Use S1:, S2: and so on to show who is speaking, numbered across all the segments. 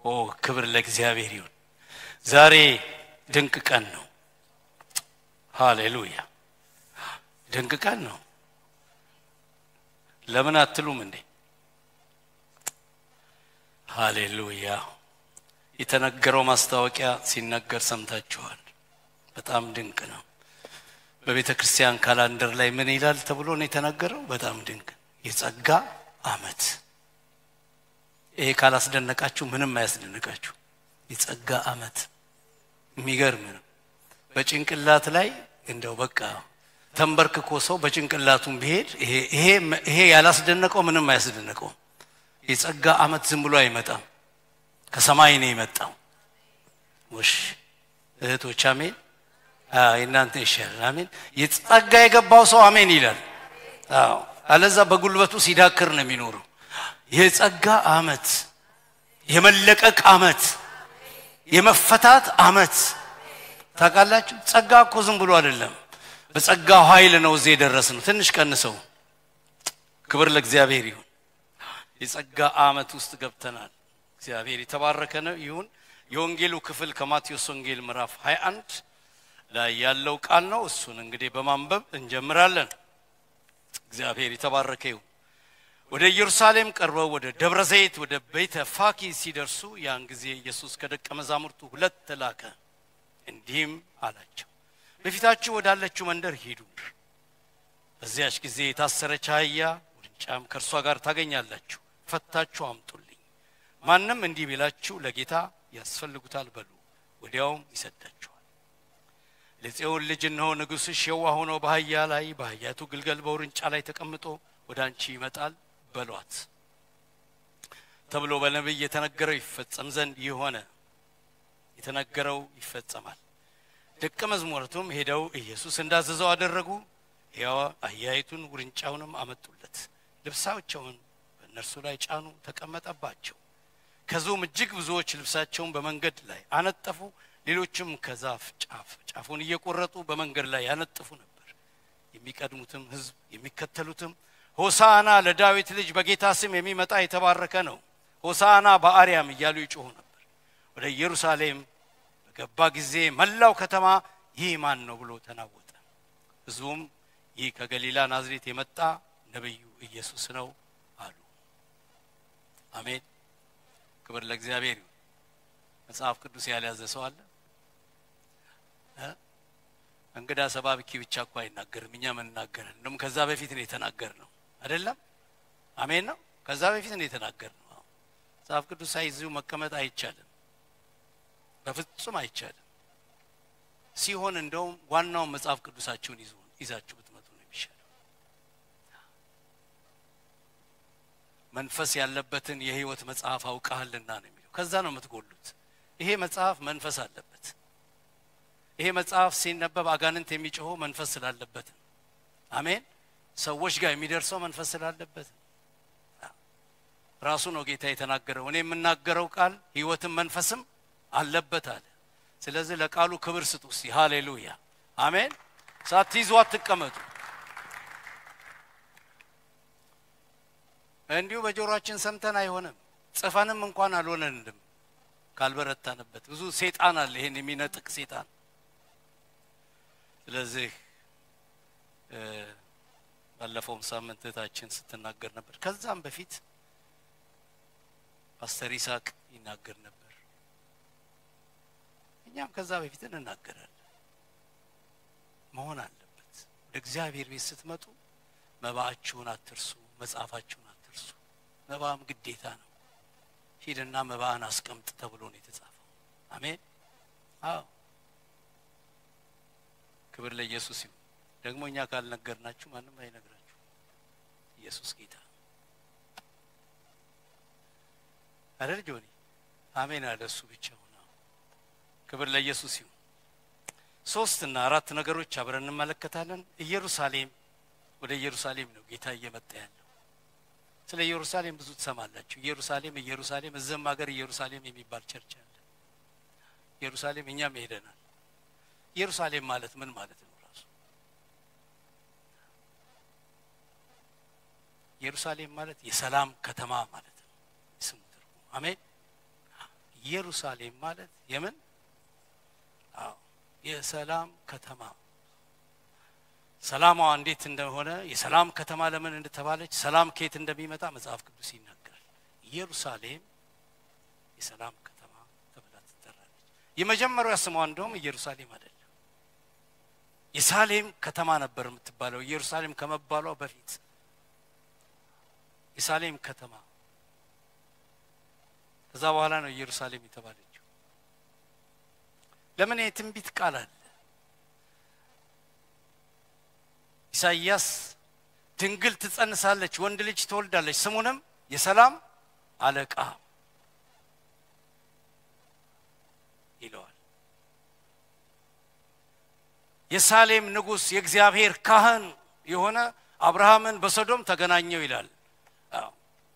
S1: ኦ ክብር ለእግዚአብሔር ይሁን። ዛሬ ድንቅ ቀን ነው። ሃሌሉያ ድንቅ ቀን ነው። ለምን አትሉም እንዴ? ሃሌሉያ የተነገረው ማስታወቂያ ሲነገር ሰምታችኋል። በጣም ድንቅ ነው። በቤተ ክርስቲያን ካላንደር ላይ ምን ይላል ተብሎ ነው የተነገረው? በጣም ድንቅ የጸጋ ዓመት። ይሄ ካላስደነቃችሁ ምንም አያስደንቃችሁ። የጸጋ ዓመት የሚገርም ነው። በጭንቅላት ላይ እንደው በቃ ተንበርክኮ ሰው በጭንቅላቱም ቢሄድ ይሄ ያላስደነቀው ምንም አያስደነቀውም። የጸጋ ዓመት ዝም ብሎ አይመጣም፣ ከሰማይ ነው የመጣው። ውሽ እህቶች አሜን። የእናንተ ይሻላል። አሜን። የጸጋ የገባው ሰው አሜን ይላል። አዎ፣ አለዛ በጉልበቱ ሲዳክር ነው የሚኖረው። የጸጋ ዓመት፣ የመለቀቅ ዓመት፣ የመፈታት ዓመት ታውቃላችሁ። ጸጋ እኮ ዝም ብሎ አይደለም። በጸጋው ኃይል ነው እዚህ የደረስ ነው። ትንሽ ቀንሰው። ክብር ለእግዚአብሔር ይሁን። የጸጋ ዓመት ውስጥ ገብተናል። እግዚአብሔር የተባረከ ነው ይሁን። የወንጌሉ ክፍል ከማቴዎስ ወንጌል ምዕራፍ 21 ላይ ያለው ቃል ነው። እሱን እንግዲህ በማንበብ እንጀምራለን። እግዚአብሔር የተባረከ ይሁን። ወደ ኢየሩሳሌም ቀርበው ወደ ደብረ ዘይት ወደ ቤተ ፋኪ ሲደርሱ ያን ጊዜ ኢየሱስ ከደቀ መዛሙርቱ ሁለት ላከ፣ እንዲህም አላቸው በፊታችሁ ወዳለችው መንደር ሂዱ። በዚያች ጊዜ የታሰረች አህያ ውርንጫም ከእርሷ ጋር ታገኛላችሁ፣ ፈታችሁ አምጡልኝ። ማንም እንዲህ ቢላችሁ ለጌታ ያስፈልጉታል በሉ፣ ወዲያውም ይሰዳችኋል። ለጽዮን ልጅ እነሆ ንጉሥሽ የዋህ ሆኖ በአህያ ላይ በአህያቱ ግልገል በውርንጫ ላይ ተቀምጦ ወደ አንቺ ይመጣል በሏት ተብሎ በነቢይ የተነገረው ይፈጸም ዘንድ ይህ ሆነ። የተነገረው ይፈጸማል። ደቀ መዝሙርቱም ሄደው ኢየሱስ እንዳዘዘው አደረጉ። ሕያው አህያይቱን ውርንጫውንም አመጡለት፣ ልብሳቸውን በእነርሱ ላይ ጫኑ፣ ተቀመጠባቸው። ከዚሁም እጅግ ብዙዎች ልብሳቸውን በመንገድ ላይ አነጠፉ። ሌሎችም ከዛፍ ጫፍ ጫፉን እየቆረጡ በመንገድ ላይ ያነጥፉ ነበር። የሚቀድሙትም ሕዝብ የሚከተሉትም ሆሳና ለዳዊት ልጅ በጌታ ስም የሚመጣ የተባረከ ነው፣ ሆሳና በአርያም እያሉ ይጮኹ ነበር። ወደ ኢየሩሳሌም በገባ ጊዜ መላው ከተማ ይህ ማን ነው ብሎ ተናወጠ። ሕዝቡም ይህ ከገሊላ ናዝሬት የመጣ ነቢዩ ኢየሱስ ነው አሉ። አሜን። ክብር ለእግዚአብሔር ይሁን። መጽሐፍ ቅዱስ ያልያዘ ሰው አለ? እንግዳ ሰባብኪ ብቻ እኮ አይናገርም። እኛ ምንናገረን እንደውም ከዛ በፊት ነው የተናገር ነው አይደለም? አሜን ነው። ከዛ በፊት ነው የተናገር ነው። መጽሐፍ ቅዱስ ሳይዙ መቀመጥ አይቻልም፣ በፍጹም አይቻልም። ሲሆን እንደውም ዋናውን መጽሐፍ ቅዱሳችሁን ይዙ ይዛችሁ ብትመጡ ነው የሚሻለው። መንፈስ ያለበትን የሕይወት መጽሐፍ አውቃሃልና ነው የሚለው። ከዛ ነው የምትጎሉት። ይሄ መጽሐፍ መንፈስ አለበት። ይሄ መጽሐፍ ሲነበብ አጋንንት የሚጮኸው መንፈስ ስላለበት ነው። አሜን። ሰዎች ጋር የሚደርሰው መንፈስ ስላለበት ነው። ራሱ ነው ጌታ የተናገረው። እኔ የምናገረው ቃል ሕይወትም መንፈስም አለበት አለ። ስለዚህ ለቃሉ ክብር ስጡ እስቲ። ሃሌሉያ አሜን። ሳትይዙ አትቀመጡ። እንዲሁ በጆሮአችን ሰምተን አይሆንም፣ ጽፈንም እንኳን አልሆነንም ካልበረታንበት። ብዙ ሴጣን አለ፣ ይሄን የሚነጥቅ ሴጣን። ስለዚህ ባለፈውም ሳምንት እህታችን ስትናገር ነበር። ከዛም በፊት ፓስተር ይስሐቅ ይናገር ነበር። እኛም ከዛ በፊት እንናገራለን። መሆን አለበት። ወደ እግዚአብሔር ቤት ስትመጡ መባአችሁን አትርሱ፣ መጽሐፋችሁን አትርሱ። መባም ግዴታ ነው። ሂድና መባህን አስቀምጥ ተብሎ ነው የተጻፈው። አሜን። አዎ ክብር ለኢየሱስ ይሁን። ደግሞ እኛ ካልነገርናችሁ ማንም አይነግራችሁ። ኢየሱስ ጌታ አይደል ጆኒ? አሜን አለ እሱ ብቻውን። ክብር ለኢየሱስ ይሁን። ሶስት እና አራት ነገሮች አብረን እንመለከታለን። ኢየሩሳሌም ወደ ኢየሩሳሌም ነው ጌታ እየመጣ ያለው። ስለ ኢየሩሳሌም ብዙ ትሰማላችሁ። ኢየሩሳሌም ኢየሩሳሌም፣ እዚህም ሀገር ኢየሩሳሌም የሚባል ቸርች አለ። ኢየሩሳሌም እኛም ሄደናል። ኢየሩሳሌም ማለት ምን ማለት ነው? ራሱ ኢየሩሳሌም ማለት የሰላም ከተማ ማለት ነው። ስሙ ትርጉም። አሜን። ኢየሩሳሌም ማለት የምን አዎ የሰላም ከተማ ሰላሟ እንዴት እንደሆነ የሰላም ከተማ ለምን እንደተባለች ሰላም ከየት እንደሚመጣ መጽሐፍ ቅዱስ ይናገራል። ኢየሩሳሌም የሰላም ከተማ ተብላ ትጠራለች። የመጀመሪያው ስሟ እንደውም ኢየሩሳሌም አይደለም፣ የሳሌም ከተማ ነበር የምትባለው ኢየሩሳሌም ከመባሏ በፊት የሳሌም ከተማ ከዛ በኋላ ነው ኢየሩሳሌም የተባለችው። ለምን የትንቢት ቃል አለ። ኢሳይያስ ድንግል ትጸንሳለች፣ ወንድ ልጅ ትወልዳለች፣ ስሙንም የሰላም አለቃ ይለዋል። የሳሌም ንጉሥ የእግዚአብሔር ካህን የሆነ አብርሃምን በሶዶም ተገናኘው ይላል። አዎ።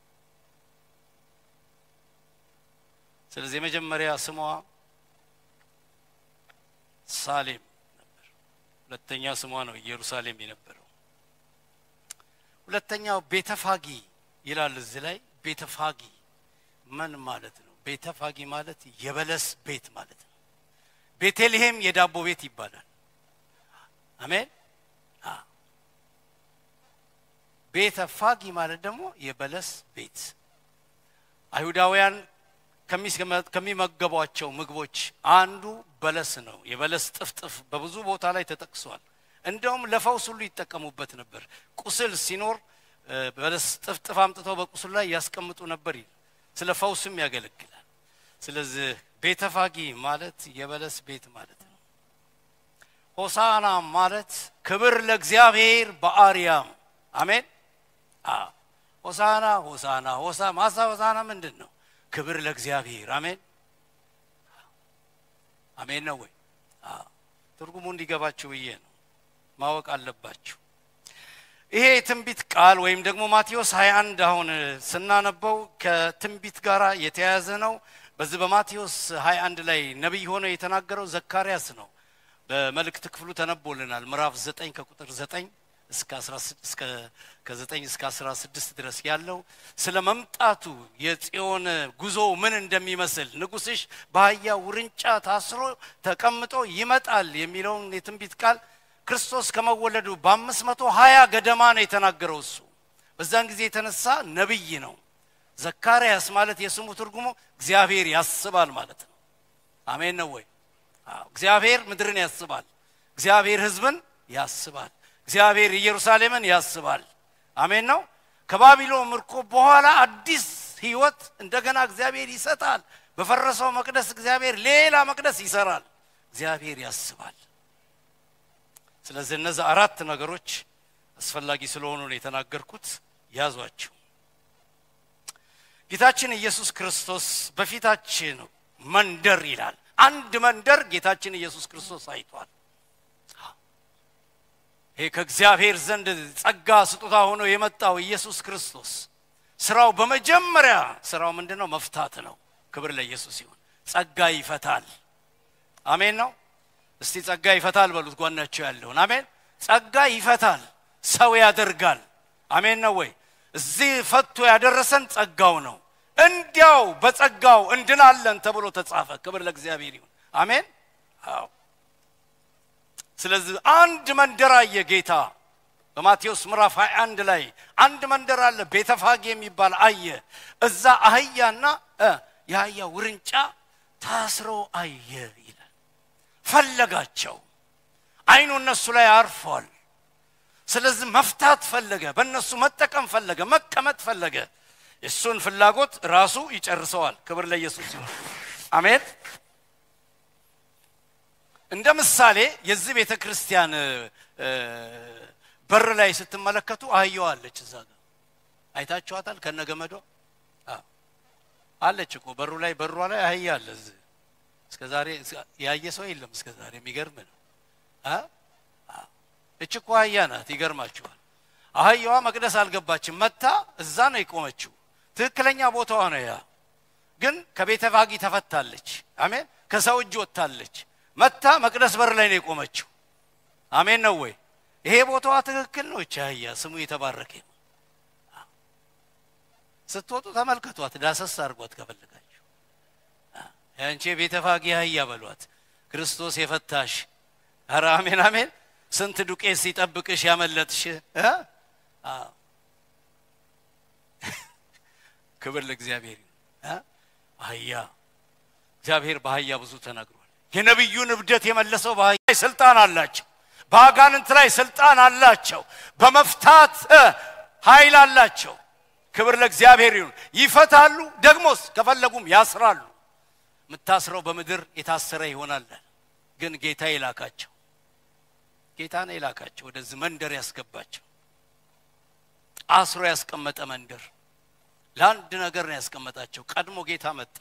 S1: ስለዚህ የመጀመሪያ ስሟ ሳሌም ነበር። ሁለተኛ ስሟ ነው ኢየሩሳሌም የነበረው። ሁለተኛው ቤተፋጊ ይላል እዚህ ላይ ቤተፋጊ ምን ማለት ነው? ቤተፋጊ ማለት የበለስ ቤት ማለት ነው። ቤተልሔም የዳቦ ቤት ይባላል። አሜን። ቤተ ፋጊ ማለት ደግሞ የበለስ ቤት አይሁዳውያን ከሚመገቧቸው ምግቦች አንዱ በለስ ነው። የበለስ ጥፍጥፍ በብዙ ቦታ ላይ ተጠቅሷል። እንደውም ለፈውስ ሁሉ ይጠቀሙበት ነበር። ቁስል ሲኖር በለስ ጥፍጥፍ አምጥተው በቁስል ላይ ያስቀምጡ ነበር ይል ስለ ፈውስም ያገለግላል። ስለዚህ ቤተ ፋጊ ማለት የበለስ ቤት ማለት ነው። ሆሳና ማለት ክብር ለእግዚአብሔር በአርያም አሜን። ሆሳና ሆሳና ሆሳ ማሳ ሆሳና ምንድን ነው? ክብር ለእግዚአብሔር አሜን አሜን ነው ወይ? ትርጉሙ እንዲገባችሁ ብዬ ነው። ማወቅ አለባችሁ። ይሄ የትንቢት ቃል ወይም ደግሞ ማቴዎስ 21 አሁን ስናነበው ከትንቢት ጋር የተያያዘ ነው። በዚህ በማቴዎስ 21 ላይ ነቢይ ሆኖ የተናገረው ዘካርያስ ነው። በመልእክት ክፍሉ ተነቦልናል። ምዕራፍ 9 ከቁጥር 9 እስከ 16 እስከ ከ9 እስከ 16 ድረስ ያለው ስለ መምጣቱ የጽዮን ጉዞ ምን እንደሚመስል ንጉሥሽ በአህያ ውርንጫ ታስሮ ተቀምጦ ይመጣል የሚለውን የትንቢት ቃል ክርስቶስ ከመወለዱ በአምስት መቶ ሀያ ገደማ ነው የተናገረው። እሱ በዛን ጊዜ የተነሳ ነቢይ ነው። ዘካርያስ ማለት የስሙ ትርጉሙ እግዚአብሔር ያስባል ማለት ነው። አሜን ነው ወይ? እግዚአብሔር ምድርን ያስባል። እግዚአብሔር ሕዝብን ያስባል። እግዚአብሔር ኢየሩሳሌምን ያስባል። አሜን ነው። ከባቢሎን ምርኮ በኋላ አዲስ ህይወት እንደገና እግዚአብሔር ይሰጣል። በፈረሰው መቅደስ እግዚአብሔር ሌላ መቅደስ ይሰራል። እግዚአብሔር ያስባል። ስለዚህ እነዚህ አራት ነገሮች አስፈላጊ ስለሆኑ ነው የተናገርኩት። ያዟቸው። ጌታችን ኢየሱስ ክርስቶስ በፊታችን መንደር ይላል። አንድ መንደር ጌታችን ኢየሱስ ክርስቶስ አይቷል። ይሄ ከእግዚአብሔር ዘንድ ጸጋ ስጦታ ሆኖ የመጣው ኢየሱስ ክርስቶስ ስራው በመጀመሪያ ስራው ምንድን ነው? መፍታት ነው። ክብር ለኢየሱስ ይሁን። ጸጋ ይፈታል። አሜን ነው። እስቲ ጸጋ ይፈታል በሉት ጓናቸው ያለውን። አሜን። ጸጋ ይፈታል፣ ሰው ያደርጋል። አሜን ነው ወይ? እዚህ ፈቶ ያደረሰን ጸጋው ነው። እንዲያው በጸጋው እንድናለን ተብሎ ተጻፈ። ክብር ለእግዚአብሔር ይሁን። አሜን። አዎ ስለዚህ አንድ መንደር አየ ጌታ በማቴዎስ ምዕራፍ 21 ላይ አንድ መንደር አለ ቤተፋጌ የሚባል አየ። እዛ አህያና የአህያ ውርንጫ ታስረው አየ ይላል። ፈለጋቸው፣ አይኑ እነሱ ላይ አርፏል። ስለዚህ መፍታት ፈለገ፣ በእነሱ መጠቀም ፈለገ፣ መቀመጥ ፈለገ። የእሱን ፍላጎት ራሱ ይጨርሰዋል። ክብር ለኢየሱስ ይሁን። አሜን። እንደ ምሳሌ የዚህ ቤተ ክርስቲያን በር ላይ ስትመለከቱ አህያዋ አለች። እዛ ጋር አይታችኋታል። ከነገመዷ አለች እኮ በሩ ላይ በሯ ላይ አህያ አለ። እዚህ እስከ ዛሬ ያየ ሰው የለም። እስከ ዛሬ የሚገርም ነው። እች እኮ አህያ ናት። ይገርማችኋል። አህያዋ መቅደስ አልገባችም። መታ እዛ ነው የቆመችው። ትክክለኛ ቦታዋ ነው ያ። ግን ከቤተ ፋጊ ተፈታለች። አሜን። ከሰው እጅ ወጥታለች። መታ መቅደስ በር ላይ ነው የቆመችው። አሜን ነው ወይ? ይሄ ቦታዋ ትክክል ነው። እቺ አህያ ስሙ የተባረከ ነው። ስትወጡ ተመልከቷት፣ ዳሰስ አድርጓት ከፈለጋችሁ። አንቺ ቤተፋጌ አህያ በሏት ክርስቶስ የፈታሽ ኧረ አሜን አሜን ስንት ዱቄት ሲጠብቅሽ ያመለጥሽ እ? አዎ። ክብር ለእግዚአብሔር ይሁን እ? አህያ እግዚአብሔር በአህያ ብዙ ተናግሯል የነቢዩን እብደት የመለሰው በአህያ ላይ ስልጣን አላቸው በአጋንንት ላይ ስልጣን አላቸው በመፍታት እ፣ ኃይል አላቸው ክብር ለእግዚአብሔር ይሁን ይፈታሉ ደግሞስ ከፈለጉም ያስራሉ የምታስረው በምድር የታሰረ ይሆናል ግን ጌታ የላካቸው ጌታ ነው የላካቸው ወደዚህ መንደር ያስገባቸው አስሮ ያስቀመጠ መንደር ለአንድ ነገር ነው ያስቀመጣቸው ቀድሞ ጌታ መጣ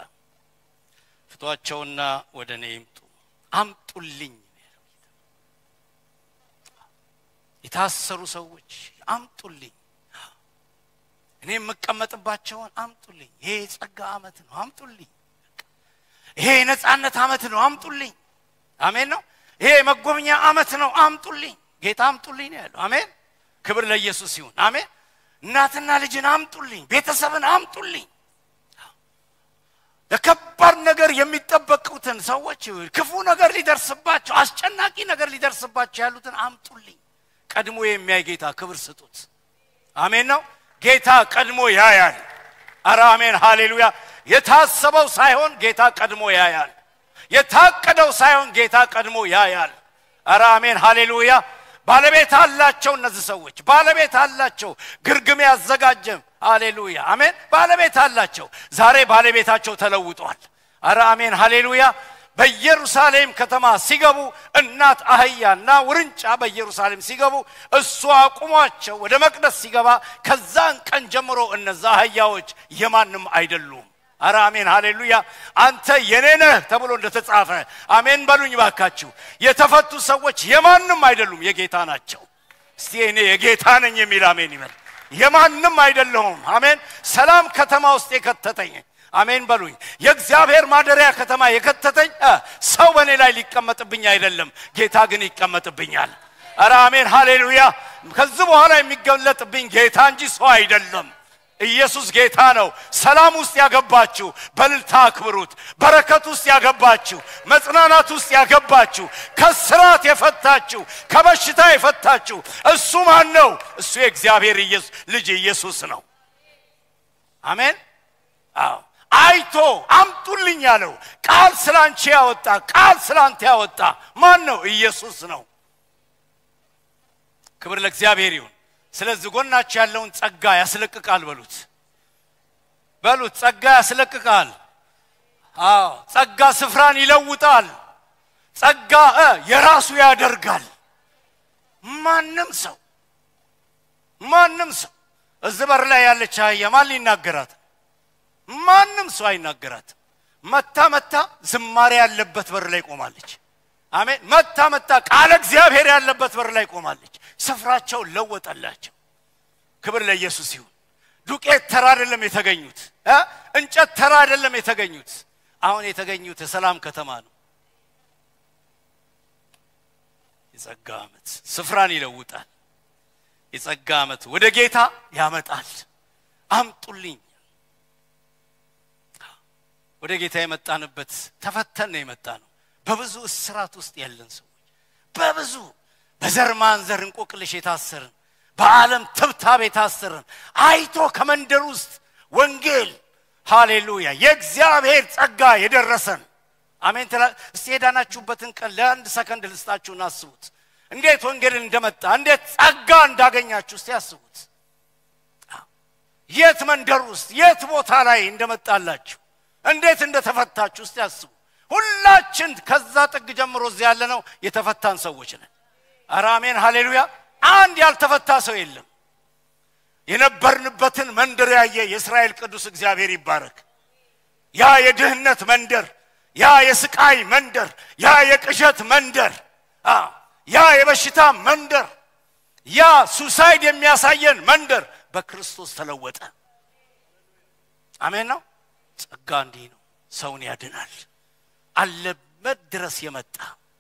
S1: ፍቷቸውና ወደ እኔ ይምጡ አምጡልኝ ነው ያለው ጌታ። የታሰሩ ሰዎች አምጡልኝ እኔ የምቀመጥባቸውን አምጡልኝ ይሄ የጸጋ አመት ነው አምጡልኝ ይሄ የነጻነት አመት ነው አምጡልኝ አሜን ነው ይሄ የመጎብኛ አመት ነው አምጡልኝ ጌታ አምጡልኝ ነው ያለው አሜን ክብር ለኢየሱስ ይሁን አሜን እናትና ልጅን አምጡልኝ ቤተሰብን አምጡልኝ ለከባድ ነገር የሚጠበቁትን ሰዎች ክፉ ነገር ሊደርስባቸው አስጨናቂ ነገር ሊደርስባቸው ያሉትን አምጡልኝ ቀድሞ የሚያይ ጌታ ክብር ስጡት አሜን ነው ጌታ ቀድሞ ያያል አረ አሜን ሃሌሉያ የታሰበው ሳይሆን ጌታ ቀድሞ ያያል የታቀደው ሳይሆን ጌታ ቀድሞ ያያል አረ አሜን ሃሌሉያ ባለቤት አላቸው እነዚህ ሰዎች ባለቤት አላቸው ግርግም ያዘጋጀም ሃሌሉያ አሜን ባለቤት አላቸው ዛሬ ባለቤታቸው ተለውጧል አረ አሜን ሃሌሉያ በኢየሩሳሌም ከተማ ሲገቡ እናት አህያና ውርንጫ በኢየሩሳሌም ሲገቡ እሱ አቁሟቸው ወደ መቅደስ ሲገባ ከዛን ቀን ጀምሮ እነዛ አህያዎች የማንም አይደሉም አረ አሜን ሃሌሉያ አንተ የኔ ነህ ተብሎ እንደተጻፈ አሜን በሉኝ ባካችሁ የተፈቱ ሰዎች የማንም አይደሉም የጌታ ናቸው እስቲ እኔ የጌታ ነኝ የሚል አሜን ይበል የማንም አይደለሁም አሜን ሰላም ከተማ ውስጥ የከተተኝ አሜን በሉኝ የእግዚአብሔር ማደሪያ ከተማ የከተተኝ እ፣ ሰው በእኔ ላይ ሊቀመጥብኝ አይደለም ጌታ ግን ይቀመጥብኛል አረ አሜን ሃሌሉያ ከዚህ በኋላ የሚገለጥብኝ ጌታ እንጂ ሰው አይደለም ኢየሱስ ጌታ ነው ሰላም ውስጥ ያገባችሁ በልልታ አክብሩት በረከት ውስጥ ያገባችሁ መጽናናት ውስጥ ያገባችሁ ከስራት የፈታችሁ ከበሽታ የፈታችሁ እሱ ማን ነው እሱ የእግዚአብሔር ኢየሱስ ልጅ ኢየሱስ ነው አሜን አዎ አይቶ አምጡልኝ ያለው ቃል ስላንቺ ያወጣ ቃል ስላንተ ያወጣ ማን ነው ኢየሱስ ነው ክብር ለእግዚአብሔር ይሁን ስለዚህ ጎናችሁ ያለውን ጸጋ ያስለቅቃል በሉት በሉት ጸጋ ያስለቅቃል አዎ ጸጋ ስፍራን ይለውጣል ጸጋ እ የራሱ ያደርጋል ማንም ሰው ማንም ሰው እዚህ በር ላይ ያለች አህያ ማን ሊናገራት ማንም ሰው አይናገራትም መታ መታ ዝማሬ ያለበት በር ላይ ቆማለች አሜን መታ መታ ቃለ እግዚአብሔር ያለበት በር ላይ ቆማለች ስፍራቸው ለወጠላቸው ክብር ለኢየሱስ ይሁን ዱቄት ተራ አይደለም የተገኙት እ? እንጨት ተራ አይደለም የተገኙት አሁን የተገኙት የሰላም ከተማ ነው የጸጋ ዓመት ስፍራን ይለውጣል የጸጋ ዓመት ወደ ጌታ ያመጣል አምጡልኝ ወደ ጌታ የመጣንበት ተፈተን ነው የመጣ ነው በብዙ እስራት ውስጥ ያለን ሰዎች በብዙ በዘር ማንዘር እንቆቅልሽ የታሰርን በዓለም ትብታብ የታሰርን አይቶ ከመንደር ውስጥ ወንጌል ሃሌሉያ የእግዚአብሔር ጸጋ የደረሰን አሜን ትላ እስቲ የዳናችሁበትን ቀን ለአንድ ሰከንድ ልስጣችሁን አስቡት እንዴት ወንጌልን እንደመጣ እንዴት ጸጋ እንዳገኛችሁ እስቲ አስቡት የት መንደር ውስጥ የት ቦታ ላይ እንደመጣላችሁ እንዴት እንደተፈታችሁ እስቲ አስቡ ሁላችን ከዛ ጥግ ጀምሮ እዚህ ያለ ነው የተፈታን ሰዎች ነን ኧረ አሜን ሃሌሉያ አንድ ያልተፈታ ሰው የለም የነበርንበትን መንደር ያየ የእስራኤል ቅዱስ እግዚአብሔር ይባረክ ያ የድህነት መንደር ያ የስቃይ መንደር ያ የቅዠት መንደር አ፣ ያ የበሽታ መንደር ያ ሱሳይድ የሚያሳየን መንደር በክርስቶስ ተለወጠ አሜን ነው ጸጋ እንዲህ ነው ሰውን ያድናል አለበት ድረስ የመጣ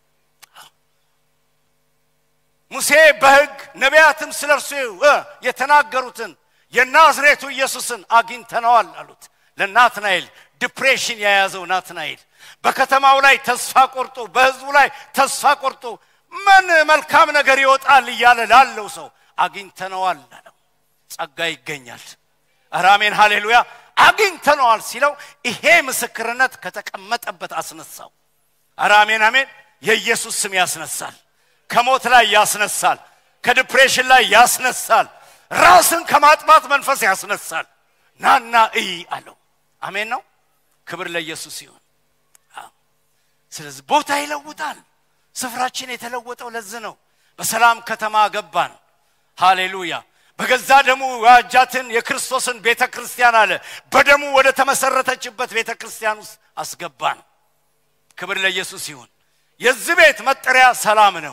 S1: ሙሴ በሕግ ነቢያትም ስለ እርሱ እ የተናገሩትን የናዝሬቱ ኢየሱስን አግኝተነዋል አሉት ለናትናኤል ዲፕሬሽን የያዘው ናትናኤል በከተማው ላይ ተስፋ ቆርጦ በህዝቡ ላይ ተስፋ ቆርጦ ምን መልካም ነገር ይወጣል እያለ ላለው ሰው አግኝተነዋል አለው። ጸጋ ይገኛል። ኧረ አሜን ሃሌሉያ። አግኝተነዋል ሲለው ይሄ ምስክርነት ከተቀመጠበት አስነሳው። ኧረ አሜን አሜን። የኢየሱስ ስም ያስነሳል። ከሞት ላይ ያስነሳል። ከዲፕሬሽን ላይ ያስነሳል። ራስን ከማጥፋት መንፈስ ያስነሳል። ናና እይ አለው። አሜን ነው። ክብር ለኢየሱስ ይሁን። ስለዚህ ቦታ ይለውጣል። ስፍራችን የተለወጠው ለዚህ ነው። በሰላም ከተማ ገባን። ሃሌሉያ። በገዛ ደሙ ዋጃትን የክርስቶስን ቤተ ክርስቲያን አለ በደሙ ወደ ተመሰረተችበት ቤተ ክርስቲያን ውስጥ አስገባን። ክብር ለኢየሱስ ይሁን። የዚህ ቤት መጠሪያ ሰላም ነው።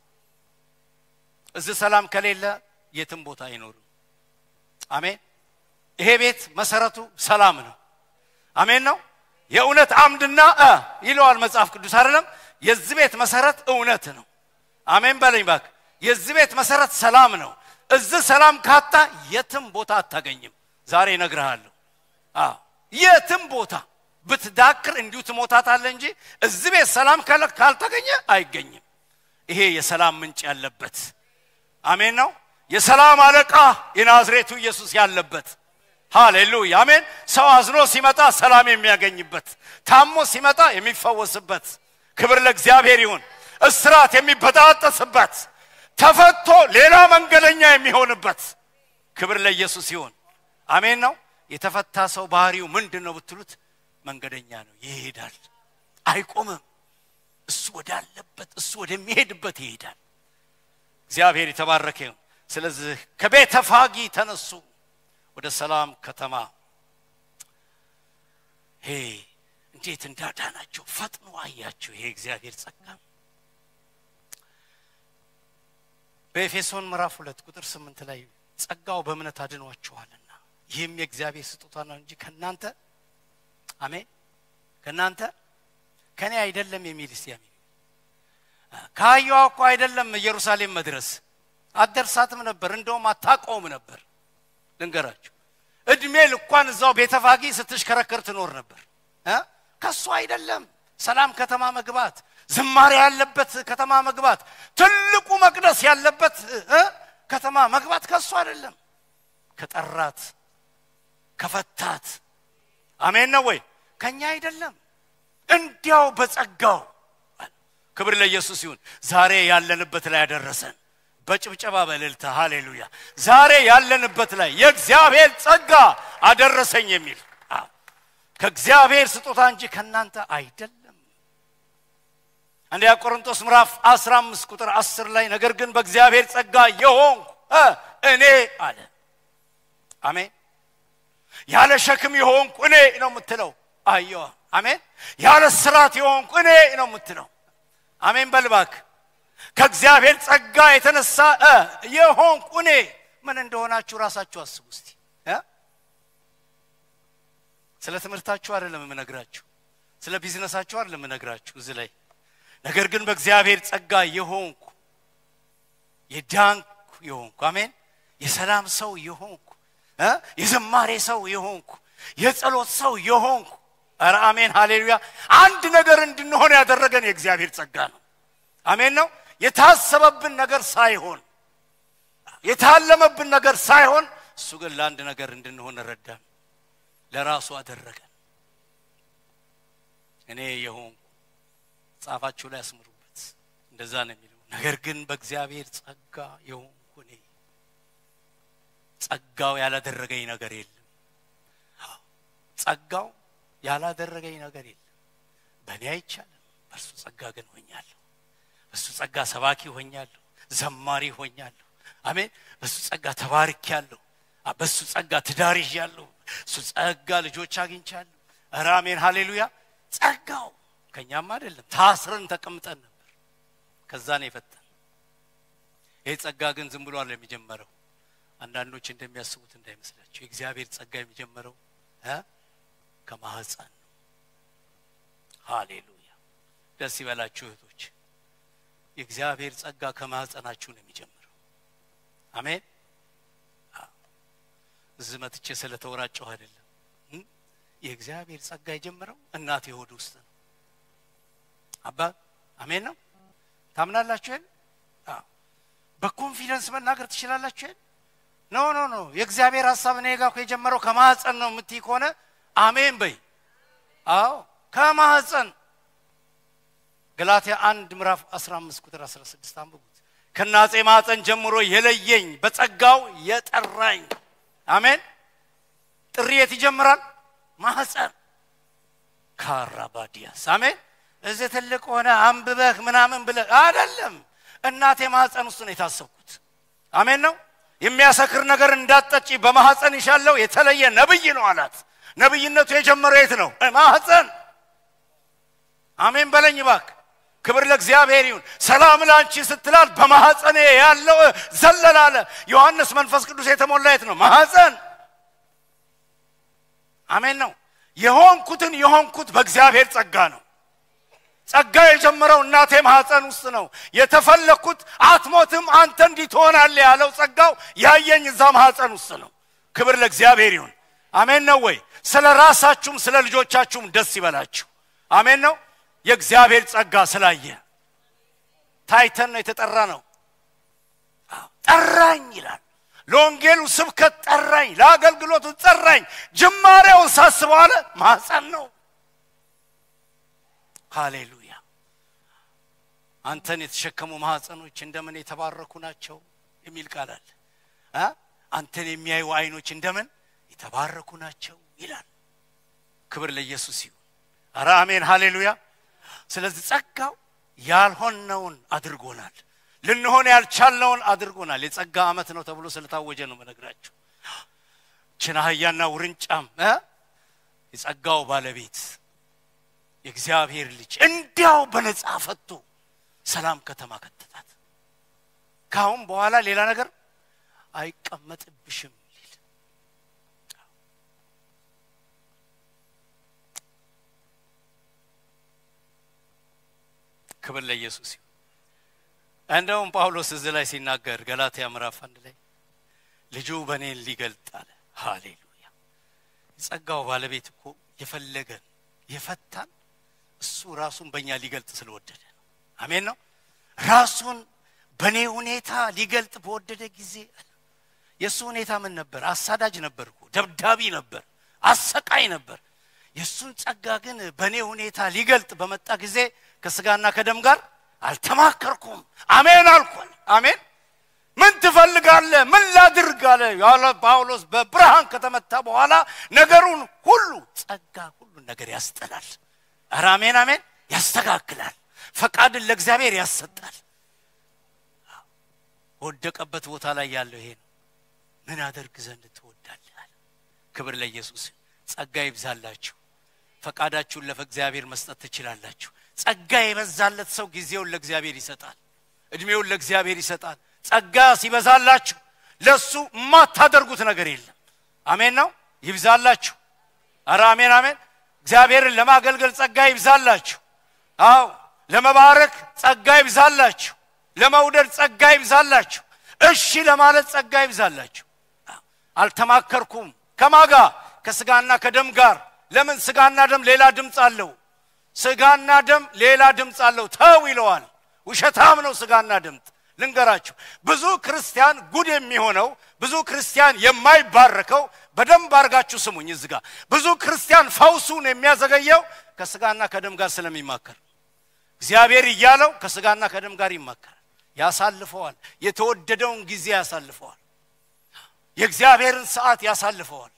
S1: እዚህ ሰላም ከሌለ የትም ቦታ አይኖርም። አሜን። ይሄ ቤት መሰረቱ ሰላም ነው። አሜን ነው። የእውነት አምድና እ ይለዋል መጽሐፍ ቅዱስ አይደለም። የዚህ ቤት መሰረት እውነት ነው። አሜን በለኝ ባክ። የዚህ ቤት መሰረት ሰላም ነው። እዚህ ሰላም ካጣ የትም ቦታ አታገኝም። ዛሬ እነግርሃለሁ። አዎ የትም ቦታ ብትዳክር እንዲሁ ትሞታታለህ እንጂ እዚህ ቤት ሰላም ካልተገኘ አይገኝም። ይሄ የሰላም ምንጭ ያለበት አሜን ነው። የሰላም አለቃ የናዝሬቱ ኢየሱስ ያለበት ሃሌሉያ አሜን። ሰው አዝኖ ሲመጣ ሰላም የሚያገኝበት፣ ታሞ ሲመጣ የሚፈወስበት፣ ክብር ለእግዚአብሔር ይሁን። እስራት የሚበጣጠስበት፣ ተፈቶ ሌላ መንገደኛ የሚሆንበት፣ ክብር ለኢየሱስ ይሁን። አሜን ነው። የተፈታ ሰው ባህሪው ምንድን ነው ብትሉት መንገደኛ ነው። ይሄዳል፣ አይቆምም። እሱ ወዳለበት እሱ ወደሚሄድበት ይሄዳል። እግዚአብሔር የተባረከ ይሁን። ስለዚህ ከቤተ ፋጊ ተነሱ ወደ ሰላም ከተማ ሄ እንዴት እንዳዳናቸው ፈጥኖ አያቸው። ይሄ እግዚአብሔር ጸጋ በኤፌሶን ምዕራፍ ሁለት ቁጥር ስምንት ላይ ጸጋው በእምነት አድኗችኋልና ይህም የእግዚአብሔር ስጦታ ነው እንጂ ከእናንተ አሜን ከእናንተ ከኔ አይደለም የሚል እስቲ አሜን ከአህያዋ እኮ አይደለም ኢየሩሳሌም መድረስ አትደርሳትም ነበር እንደውም አታቆም ነበር ልንገራችሁ እድሜ ልኳን እዛው ቤተፋጊ ስትሽከረከር ትኖር ነበር ከሱ አይደለም ሰላም ከተማ መግባት ዝማሬ ያለበት ከተማ መግባት ትልቁ መቅደስ ያለበት ከተማ መግባት ከሱ አይደለም ከጠራት ከፈታት አሜን ነው ወይ ከኛ አይደለም እንዲያው በጸጋው ክብር ለኢየሱስ ይሁን ዛሬ ያለንበት ላይ ያደረሰን በጭብጨባ በእልልታ ሃሌሉያ ዛሬ ያለንበት ላይ የእግዚአብሔር ጸጋ አደረሰኝ የሚል ከእግዚአብሔር ስጦታ እንጂ ከእናንተ አይደለም አንደኛ ቆሮንቶስ ምዕራፍ 15 ቁጥር 10 ላይ ነገር ግን በእግዚአብሔር ጸጋ የሆንኩ እኔ አለ አሜን ያለ ሸክም የሆንኩ እኔ ነው የምትለው አየዋ አሜን ያለ ስራት የሆንኩ እኔ ነው የምትለው አሜን በልባክ ከእግዚአብሔር ጸጋ የተነሳ የሆንኩ እኔ ምን እንደሆናችሁ ራሳችሁ አስቡ እስቲ ስለ ትምህርታችሁ አይደለም የምነግራችሁ ስለ ቢዝነሳችሁ አይደለም የምነግራችሁ እዚህ ላይ ነገር ግን በእግዚአብሔር ጸጋ የሆንኩ የዳንኩ የሆንኩ አሜን የሰላም ሰው የሆንኩ የዘማሬ ሰው የሆንኩ የጸሎት ሰው የሆንኩ ኧረ አሜን ሃሌሉያ አንድ ነገር እንድንሆን ያደረገን የእግዚአብሔር ጸጋ ነው አሜን ነው የታሰበብን ነገር ሳይሆን የታለመብን ነገር ሳይሆን እሱ ግን ለአንድ ነገር እንድንሆን ረዳን ለራሱ አደረገን እኔ የሆንኩ ጻፋችሁ ላይ አስምሩበት እንደዛ ነው የሚለው ነገር ግን በእግዚአብሔር ጸጋ የሆንኩ እኔ ጸጋው ያላደረገኝ ነገር የለም ጸጋው ያላደረገኝ ነገር የለም በእኔ አይቻልም በእርሱ ጸጋ ግን ሆኛለሁ በሱ ጸጋ ሰባኪ ሆኛለሁ ዘማሪ ሆኛለሁ አሜን በሱ ጸጋ ተባርኪያለሁ በሱ ጸጋ ትዳር ይዣለሁ እሱ ጸጋ ልጆች አግኝቻለሁ ኧረ አሜን ሃሌሉያ ጸጋው ከኛም አይደለም ታስረን ተቀምጠን ነበር ከዛ ነው የፈተን ይህ ጸጋ ግን ዝም ብሎ አለ የሚጀመረው አንዳንዶች እንደሚያስቡት እንዳይመስላቸው የእግዚአብሔር ጸጋ የሚጀመረው ከማህፀን ነው ሃሌሉያ ደስ ይበላችሁ እህቶች የእግዚአብሔር ጸጋ ከማህፀናችሁ ነው የሚጀምረው አሜን እዚህ መጥቼ ስለተወራጨሁ አይደለም የእግዚአብሔር ጸጋ የጀመረው እናቴ ሆድ ውስጥ ነው። አባ አሜን ነው። ታምናላችሁ? ይሄን በኮንፊደንስ መናገር ትችላላችሁ? ይሄን ኖ ኖ ኖ የእግዚአብሔር ሀሳብ እኔ ጋር እኮ የጀመረው ከማህፀን ነው የምትይ ከሆነ አሜን በይ። አዎ ከማህፀን ገላትያ አንድ ምዕራፍ 15 ቁጥር 16 አንብቡት። ከናጼ ማህፀን ጀምሮ የለየኝ በጸጋው የጠራኝ። አሜን። ጥሪ የት ይጀምራል? ማህፀን ካራባዲያስ። አሜን። እዚህ ትልቅ ሆነ አንብበህ ምናምን ብለህ አይደለም። እናቴ ማህፀን ውስጥ ነው የታሰብኩት። አሜን ነው። የሚያሰክር ነገር እንዳትጠጪ በማህፀን ይሻለው የተለየ ነብይ ነው አላት። ነብይነቱ የጀመረው የት ነው? ማህፀን። አሜን በለኝ እባክህ። ክብር ለእግዚአብሔር ይሁን። ሰላም ላንቺ ስትላት በማህፀኔ ያለው ዘለላለ። ዮሐንስ መንፈስ ቅዱስ የተሞላ የት ነው? ማህፀን። አሜን ነው። የሆንኩትን የሆንኩት በእግዚአብሔር ጸጋ ነው። ጸጋ የጀመረው እናቴ ማህፀን ውስጥ ነው። የተፈለግኩት አትሞትም አንተ እንዲህ ትሆናለህ ያለው ጸጋው ያየኝ እዛ ማህፀን ውስጥ ነው። ክብር ለእግዚአብሔር ይሁን። አሜን ነው ወይ? ስለ ራሳችሁም ስለ ልጆቻችሁም ደስ ይበላችሁ። አሜን ነው። የእግዚአብሔር ጸጋ ስላየ ታይተን ነው የተጠራ ነው። ጠራኝ ይላል። ለወንጌሉ ስብከት ጠራኝ፣ ለአገልግሎቱ ጠራኝ። ጅማሬውን ሳስበው አለ ማህፀን ነው። ሃሌሉያ። አንተን የተሸከሙ ማህፀኖች እንደምን የተባረኩ ናቸው የሚል ቃል አለ። አንተን የሚያዩ አይኖች እንደምን የተባረኩ ናቸው ይላል። ክብር ለኢየሱስ ይሁን። አረ አሜን፣ ሃሌሉያ። ስለዚህ ጸጋው ያልሆነውን አድርጎናል። ልንሆን ያልቻልነውን አድርጎናል። የጸጋ ዓመት ነው ተብሎ ስለታወጀ ነው መነግራችሁ። ችን አህያና ውርንጫም የጸጋው ባለቤት የእግዚአብሔር ልጅ እንዲያው በነፃ ፈቶ ሰላም ከተማ ከተታት። ከአሁን በኋላ ሌላ ነገር አይቀመጥብሽም ሊል ክብር ለኢየሱስ ይሁን። እንደውም ጳውሎስ እዚህ ላይ ሲናገር ገላትያ ምዕራፍ አንድ ላይ ልጁ በእኔን ሊገልጥ አለ። ሃሌሉያ። የጸጋው ባለቤት እኮ የፈለገን የፈታን እሱ ራሱን በእኛ ሊገልጥ ስለወደደ ነው። አሜን ነው። ራሱን በእኔ ሁኔታ ሊገልጥ በወደደ ጊዜ የእሱ ሁኔታ ምን ነበር? አሳዳጅ ነበር እኮ ደብዳቢ ነበር፣ አሰቃይ ነበር። የእሱን ጸጋ ግን በእኔ ሁኔታ ሊገልጥ በመጣ ጊዜ ከስጋና ከደም ጋር አልተማከርኩም። አሜን አልኳል። አሜን ምን ትፈልጋለህ? ምን ላድርግ አለ ያለ ጳውሎስ በብርሃን ከተመታ በኋላ ነገሩን ሁሉ ጸጋ ሁሉን ነገር ያስጠላል። ኧረ አሜን አሜን ያስተካክላል። ፈቃድን ለእግዚአብሔር ያሰጣል። ወደቀበት ቦታ ላይ ያለው ይሄ ነው። ምን አደርግ ዘንድ ትወዳለህ አለ። ክብር ለኢየሱስ። ጸጋ ይብዛላችሁ። ፈቃዳችሁን ለእግዚአብሔር መስጠት ትችላላችሁ። ጸጋ የበዛለት ሰው ጊዜውን ለእግዚአብሔር ይሰጣል። እድሜውን ለእግዚአብሔር ይሰጣል። ጸጋ ሲበዛላችሁ ለሱ የማታደርጉት ነገር የለም። አሜን ነው። ይብዛላችሁ። አረ አሜን አሜን። እግዚአብሔርን ለማገልገል ጸጋ ይብዛላችሁ። አዎ ለመባረክ ጸጋ ይብዛላችሁ። ለመውደድ ጸጋ ይብዛላችሁ። እሺ ለማለት ጸጋ ይብዛላችሁ። አልተማከርኩም ከማጋ ከስጋና ከደም ጋር። ለምን ስጋና ደም ሌላ ድምፅ አለው። ስጋና ደም ሌላ ድምፅ አለው። ተው ይለዋል። ውሸታም ነው ስጋና ድምፅ። ልንገራችሁ ብዙ ክርስቲያን ጉድ የሚሆነው ብዙ ክርስቲያን የማይባረከው በደንብ አድርጋችሁ ስሙኝ። እዚህ ጋር ብዙ ክርስቲያን ፈውሱን የሚያዘገየው ከስጋና ከደም ጋር ስለሚማከር እግዚአብሔር እያለው ከስጋና ከደም ጋር ይማከራል፣ ያሳልፈዋል። የተወደደውን ጊዜ ያሳልፈዋል። የእግዚአብሔርን ሰዓት ያሳልፈዋል።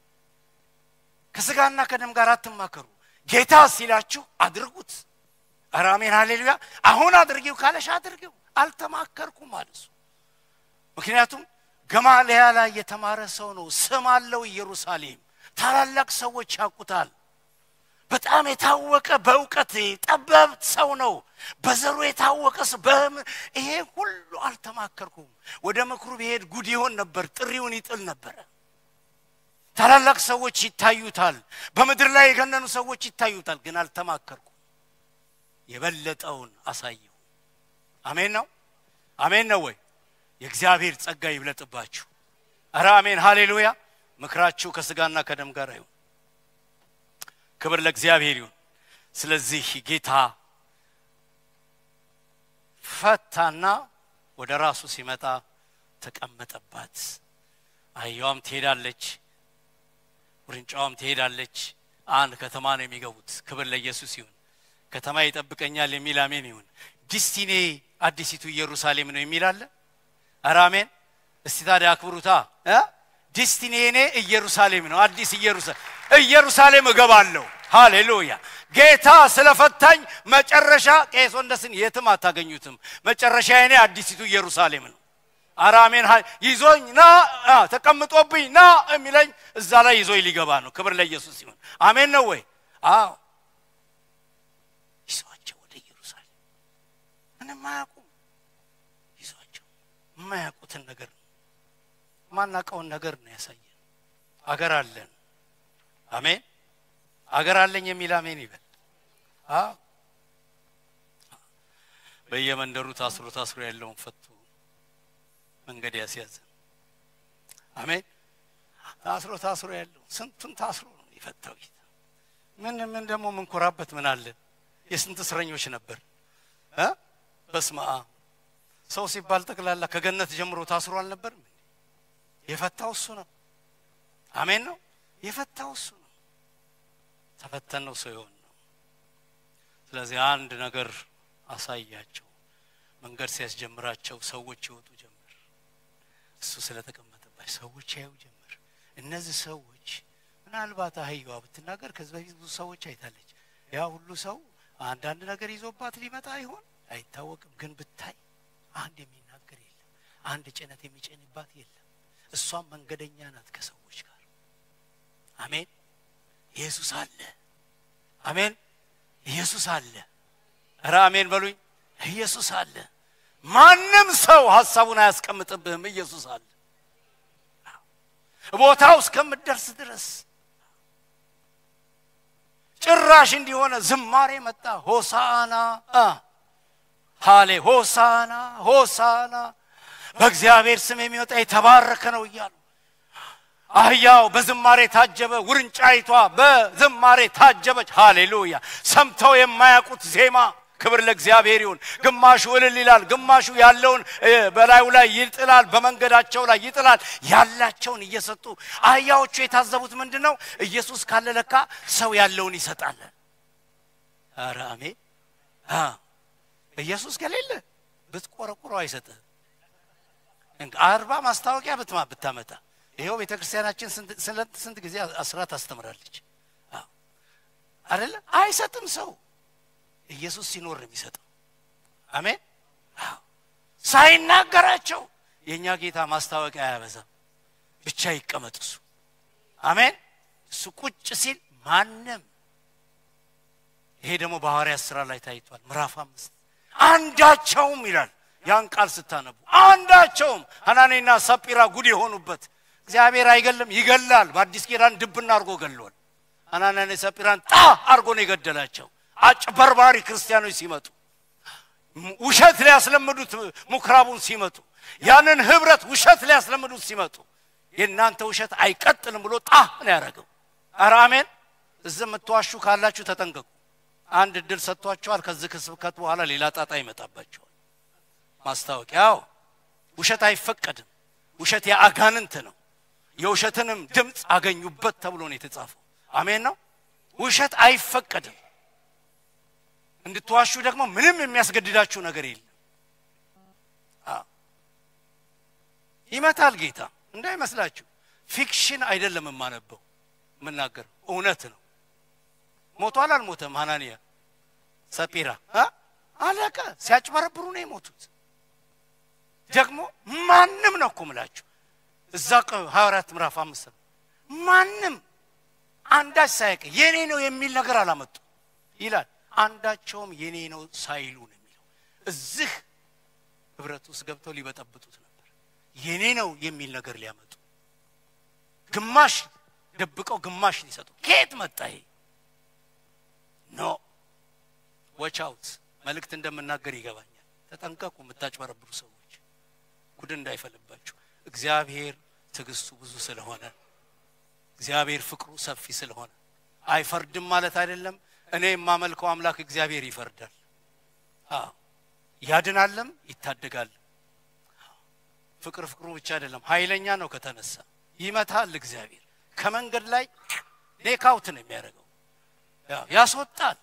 S1: ከስጋና ከደም ጋር አትማከሩ። ጌታ ሲላችሁ አድርጉት። ኧረ አሜን ሃሌሉያ። አሁን አድርጊው ካለሽ አድርጊው። አልተማከርኩም አለ እሱ። ምክንያቱም ገማልያ ላይ የተማረ ሰው ነው። ስም አለው ኢየሩሳሌም። ታላላቅ ሰዎች ያውቁታል። በጣም የታወቀ በእውቀት ጠበብ ሰው ነው። በዘሩ የታወቀ ሰው ይሄ ሁሉ አልተማከርኩም። ወደ ምክሩ ብሄድ ጉድ ይሆን ነበር፣ ጥሪውን ይጥል ነበረ። ታላላቅ ሰዎች ይታዩታል። በምድር ላይ የገነኑ ሰዎች ይታዩታል። ግን አልተማከርኩም። የበለጠውን አሳየው። አሜን ነው። አሜን ነው ወይ? የእግዚአብሔር ጸጋ ይብለጥባችሁ። ኧረ አሜን ሃሌሉያ። ምክራችሁ ከስጋና ከደም ጋር አይሁን። ክብር ለእግዚአብሔር ይሁን። ስለዚህ ጌታ ፈታና ወደ ራሱ ሲመጣ ተቀመጠባት። አህያዋም ትሄዳለች፣ ውርንጫዋም ትሄዳለች። አንድ ከተማ ነው የሚገቡት። ክብር ለኢየሱስ ይሁን። ከተማ ይጠብቀኛል የሚል አሜን ይሁን። ዲስቲኔ አዲሲቱ ኢየሩሳሌም ነው የሚል አለ። ኧረ አሜን። እስቲ ታዲያ አክብሩታ። ዲስቲኔ እኔ ኢየሩሳሌም ነው፣ አዲስ ኢየሩሳሌም ኢየሩሳሌም እገባለሁ። ሃሌሉያ። ጌታ ስለፈታኝ መጨረሻ ቄስ ወንደስን የትም አታገኙትም። መጨረሻ እኔ አዲሲቱ ኢየሩሳሌም ነው። ኧረ አሜን። ይዞኝ ና ተቀምጦብኝ ና የሚለኝ እዛ ላይ ይዞኝ ሊገባ ነው። ክብር ለኢየሱስ ሲሆን አሜን ነው ወይ? አዎ ይዟቸው ወደ ኢየሩሳሌም ምንም አያውቁም። ይዟቸው የማያውቁትን ነገር ነው ማናውቀውን ነገር ነው ያሳየን። አገር አለን። አሜን። አገር አለኝ የሚል አሜን ይበል። አዎ በየመንደሩ ታስሮ ታስሮ ያለውን ፈቶ መንገድ ያስያዘ አሜን። ታስሮ ታስሮ ያለው ስንቱን ታስሮ ነው የፈታው ጌታ። ምን ምን ደግሞ ምንኮራበት ምን አለ? የስንት እስረኞች ነበር እ በስመ አብ ሰው ሲባል ጠቅላላ ከገነት ጀምሮ ታስሮ አልነበርም? የፈታው እሱ ነው። አሜን ነው የፈታው እሱ ነው። ተፈተን ነው ሰው የሆን ነው። ስለዚህ አንድ ነገር አሳያቸው። መንገድ ሲያስጀምራቸው ሰዎች ይወጡ ጀመር። እሱ ስለተቀመጠባቸው ሰዎች ያዩ ጀመር። እነዚህ ሰዎች ምናልባት አህያዋ ብትናገር ከዚህ በፊት ብዙ ሰዎች አይታለች። ያ ሁሉ ሰው አንዳንድ ነገር ይዞባት ሊመጣ ይሆን አይታወቅም። ግን ብታይ አንድ የሚናገር የለም። አንድ ጭነት የሚጭንባት የለም። እሷም መንገደኛ ናት ከሰዎች ጋር። አሜን። ኢየሱስ አለ። አሜን። ኢየሱስ አለ። ኧረ አሜን በሉኝ። ኢየሱስ አለ። ማንም ሰው ሀሳቡን አያስቀምጥብህም። ኢየሱስ አለ። ቦታው እስከምትደርስ ድረስ ጭራሽ እንዲሆነ ዝማሬ መጣ። ሆሳና ሃሌ ሆሳና ሆሳና በእግዚአብሔር ስም የሚወጣ የተባረከ ነው እያሉ አህያው በዝማሬ ታጀበ፣ ውርንጫይቷ በዝማሬ ታጀበች። ሃሌሉያ! ሰምተው የማያውቁት ዜማ። ክብር ለእግዚአብሔር ይሁን። ግማሹ እልል ይላል፣ ግማሹ ያለውን በላዩ ላይ ይጥላል፣ በመንገዳቸው ላይ ይጥላል። ያላቸውን እየሰጡ አህያዎቹ የታዘቡት ምንድን ነው? ኢየሱስ ካለ ለካ ሰው ያለውን ይሰጣል። ኧረ አሜን። ኢየሱስ ከሌለ ብትቆረቁረው አይሰጥህም። አርባ ማስታወቂያ ብትማ ብታመጣ ይኸው ቤተ ክርስቲያናችን ስንት ጊዜ አስራት ታስተምራለች አደለ? አይሰጥም ሰው ኢየሱስ ሲኖር ነው የሚሰጠው። አሜን። ሳይናገራቸው የእኛ ጌታ ማስታወቂያ አያበዛም። ብቻ ይቀመጥ እሱ። አሜን። እሱ ቁጭ ሲል ማንም ይሄ ደግሞ በሐዋርያት ሥራ ላይ ታይቷል። ምዕራፍ አምስት አንዳቸውም ይላል ያን ቃል ስታነቡ አንዳቸውም ሐናኔና ሰጲራ ጉድ የሆኑበት እግዚአብሔር አይገልም፣ ይገላል። በአዲስ ኪዳን ድብና አድርጎ ገሏል። ሐናንያና ሰጲራን ጣ አድርጎ ነው የገደላቸው። አጭበርባሪ ክርስቲያኖች ሲመጡ ውሸት ሊያስለምዱት ምኩራቡን ሲመጡ ያንን ህብረት ውሸት ሊያስለምዱት ሲመጡ የእናንተ ውሸት አይቀጥልም ብሎ ጣ ነው ያደረገው። ኧረ አሜን። እዚህ የምትዋሹ ካላችሁ ተጠንቀቁ። አንድ እድል ሰጥቷቸዋል። ከዚህ ከስብከት በኋላ ሌላ ጣጣ ይመጣባቸዋል። ማስታወቂያው ውሸት አይፈቀድም። ውሸት የአጋንንት ነው። የውሸትንም ድምፅ አገኙበት ተብሎ ነው የተጻፈው። አሜን ነው። ውሸት አይፈቀድም። እንድትዋሹ ደግሞ ምንም የሚያስገድዳችሁ ነገር የለም። ይመታል ጌታ እንዳይመስላችሁ። ፊክሽን አይደለም የማነበው የምናገረው እውነት ነው። ሞቷል አልሞተም? ሐናንያ ሰጲራ አለቀ። ሲያጭበረብሩ ነው የሞቱት። ደግሞ ማንም ነው እኮ ምላችሁ እዛ ሐዋርያት ምዕራፍ አምስት ነው ማንም አንዳች ሳያውቅ የኔ ነው የሚል ነገር አላመጡ ይላል። አንዳቸውም የኔ ነው ሳይሉ ነው የሚለው። እዚህ ህብረት ውስጥ ገብተው ሊበጠብጡት ነበር። የኔ ነው የሚል ነገር ሊያመጡ ግማሽ ደብቀው ግማሽ ሊሰጡ ከየት መጣ ይሄ? ኖ ዎች አውት መልእክት እንደምናገር ይገባኛል። ተጠንቀቁ፣ የምታጭበረብሩ ሰዎች ጉድ እንዳይፈልባችሁ። እግዚአብሔር ትዕግስቱ ብዙ ስለሆነ እግዚአብሔር ፍቅሩ ሰፊ ስለሆነ አይፈርድም ማለት አይደለም። እኔ የማመልከው አምላክ እግዚአብሔር ይፈርዳል፣ አዎ ያድናልም ይታደጋል። ፍቅር ፍቅሩ ብቻ አይደለም፣ ኃይለኛ ነው። ከተነሳ ይመታል። እግዚአብሔር ከመንገድ ላይ ኔካውት ነው የሚያደርገው፣ ያው ያስወጣል።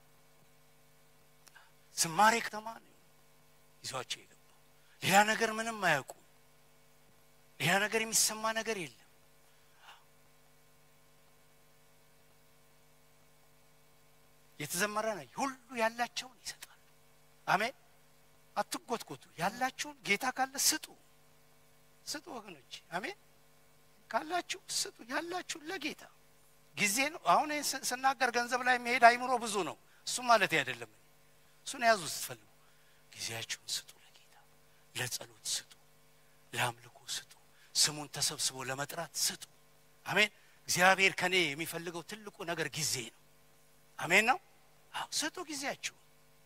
S1: ዝማሬ ከተማ ነው ይዟቸው የገባው። ሌላ ነገር ምንም አያውቁም። ሌላ ነገር የሚሰማ ነገር የለም። የተዘመረ ነው። ሁሉ ያላቸውን ይሰጣል። አሜን። አትጎትጎቱ። ያላችሁን ጌታ ካለ ስጡ፣ ስጡ ወገኖች። አሜን። ካላችሁ ስጡ። ያላችሁን ለጌታ ጊዜ ነው። አሁን ይህን ስ- ስናገር ገንዘብ ላይ የሚሄድ አይምሮ ብዙ ነው። እሱ ማለት አይደለም። እሱን ያዙ ስትፈልጉ ጊዜያችሁን ስጡ ለጌታ። ለጸሎት ስጡ፣ ለአምልኮ ስጡ፣ ስሙን ተሰብስቦ ለመጥራት ስጡ። አሜን። እግዚአብሔር ከኔ የሚፈልገው ትልቁ ነገር ጊዜ ነው። አሜን ነው። አዎ ስጡ ጊዜያችሁ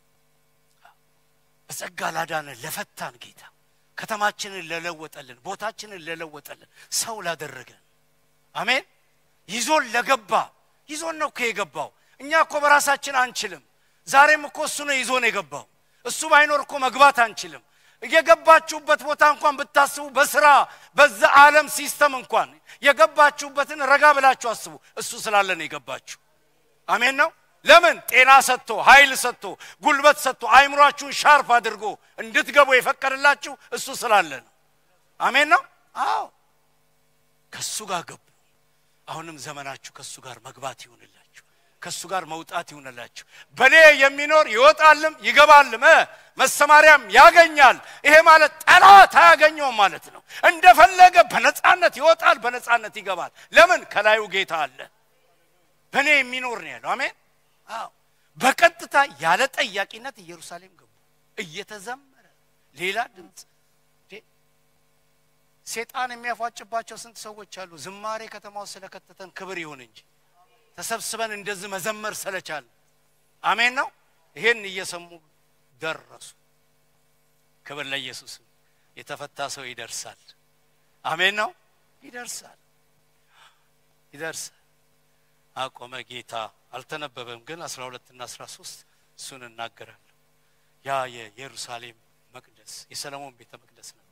S1: በጸጋ ላዳነን ለፈታን ጌታ ከተማችንን ለለወጠልን ቦታችንን ለለወጠልን ሰው ላደረገን አሜን ይዞን ለገባ ይዞን ነው እኮ የገባው እኛ እኮ በራሳችን አንችልም ዛሬም እኮ እሱ ነው ይዞን የገባው እሱ ባይኖር እኮ መግባት አንችልም የገባችሁበት ቦታ እንኳን ብታስቡ በስራ በዛ ዓለም ሲስተም እንኳን የገባችሁበትን ረጋ ብላችሁ አስቡ እሱ ስላለ ነው የገባችሁ አሜን ነው ለምን ጤና ሰጥቶ ኃይል ሰጥቶ ጉልበት ሰጥቶ አይምሯችሁን ሻርፕ አድርጎ እንድትገቡ የፈቀደላችሁ እሱ ስላለ ነው አሜን ነው አዎ ከእሱ ጋር ገቡ አሁንም ዘመናችሁ ከእሱ ጋር መግባት ይሁንላችሁ ከእሱ ጋር መውጣት ይሁንላችሁ በእኔ የሚኖር ይወጣልም ይገባልም እ መሰማሪያም ያገኛል ይሄ ማለት ጠላት አያገኘውም ማለት ነው እንደፈለገ በነፃነት ይወጣል በነፃነት ይገባል ለምን ከላዩ ጌታ አለ በእኔ የሚኖር ነው ያለው አሜን አዎ በቀጥታ ያለ ጠያቂነት ኢየሩሳሌም ገቡ እየተዘመረ ሌላ ድምፅ እንዴ! ሴጣን የሚያፏጭባቸው ስንት ሰዎች አሉ ዝማሬ ከተማ ውስጥ ስለከተተን ክብር ይሁን እንጂ ተሰብስበን እንደዚህ መዘመር ስለቻል አሜን ነው ይሄን እየሰሙ ደረሱ ክብር ለኢየሱስ የተፈታ ሰው ይደርሳል አሜን ነው ይደርሳል ይደርሳል አቆመ ጌታ አልተነበበም ግን 12 እና 13 እሱን እናገራለሁ ያ የኢየሩሳሌም መቅደስ የሰለሞን ቤተ መቅደስ ነበር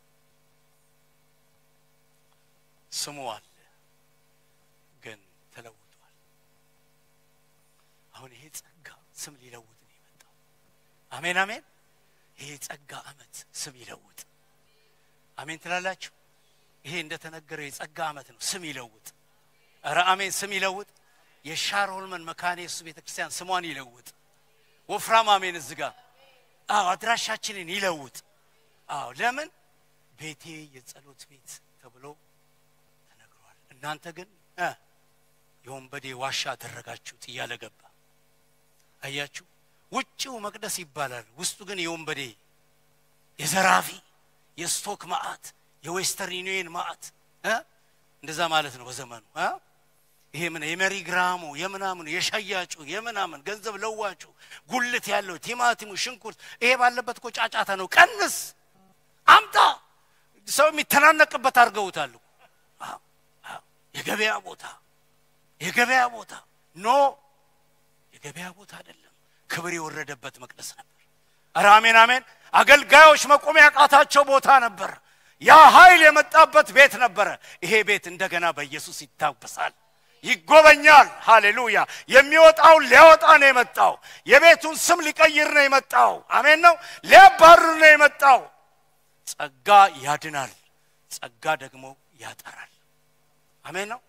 S1: ስሙ አለ ግን ተለውጧል አሁን ይሄ ጸጋ ስም ሊለውጥ ነው የመጣው አሜን አሜን ይሄ ጸጋ አመት ስም ይለውጥ አሜን ትላላችሁ ይሄ እንደተነገረው የጸጋ አመት ነው ስም ይለውጥ ኧረ አሜን ስም ይለውጥ የሻሮልመን መካነ ኢየሱስ ቤተ ክርስቲያን ስሟን ይለውጥ ወፍራም አሜን እዚህ ጋር አዎ አድራሻችንን ይለውጥ አዎ ለምን ቤቴ የጸሎት ቤት ተብሎ ተነግሯል እናንተ ግን እ የወንበዴ ዋሻ አደረጋችሁት እያለ ገባ አያችሁ ውጭው መቅደስ ይባላል ውስጡ ግን የወንበዴ የዘራፊ የስቶክ ማአት የዌስተርን ዩኒየን ማአት እ እንደዛ ማለት ነው በዘመኑ እ ይሄ ምን የመሪ ግራሙ የምናምኑ የሸያጩ የምናምን ገንዘብ ለዋጩ ጉልት ያለው ቲማቲሙ ሽንኩርት ይሄ ባለበት እኮ ጫጫታ ነው ቀንስ አምጣ ሰው የሚተናነቅበት አድርገውታል እኮ። አዎ፣ አዎ። የገበያ ቦታ የገበያ ቦታ ኖ የገበያ ቦታ አይደለም ክብር የወረደበት መቅደስ ነበር ኧረ አሜን አሜን አገልጋዮች መቆም ያቃታቸው ቦታ ነበር ያ ኃይል የመጣበት ቤት ነበረ ይሄ ቤት እንደገና በኢየሱስ ይታበሳል ይጎበኛል ሃሌሉያ የሚወጣውን ሊያወጣ ነው የመጣው የቤቱን ስም ሊቀይር ነው የመጣው አሜን ነው ሊያባርር ነው የመጣው ጸጋ ያድናል ጸጋ ደግሞ ያጠራል አሜን ነው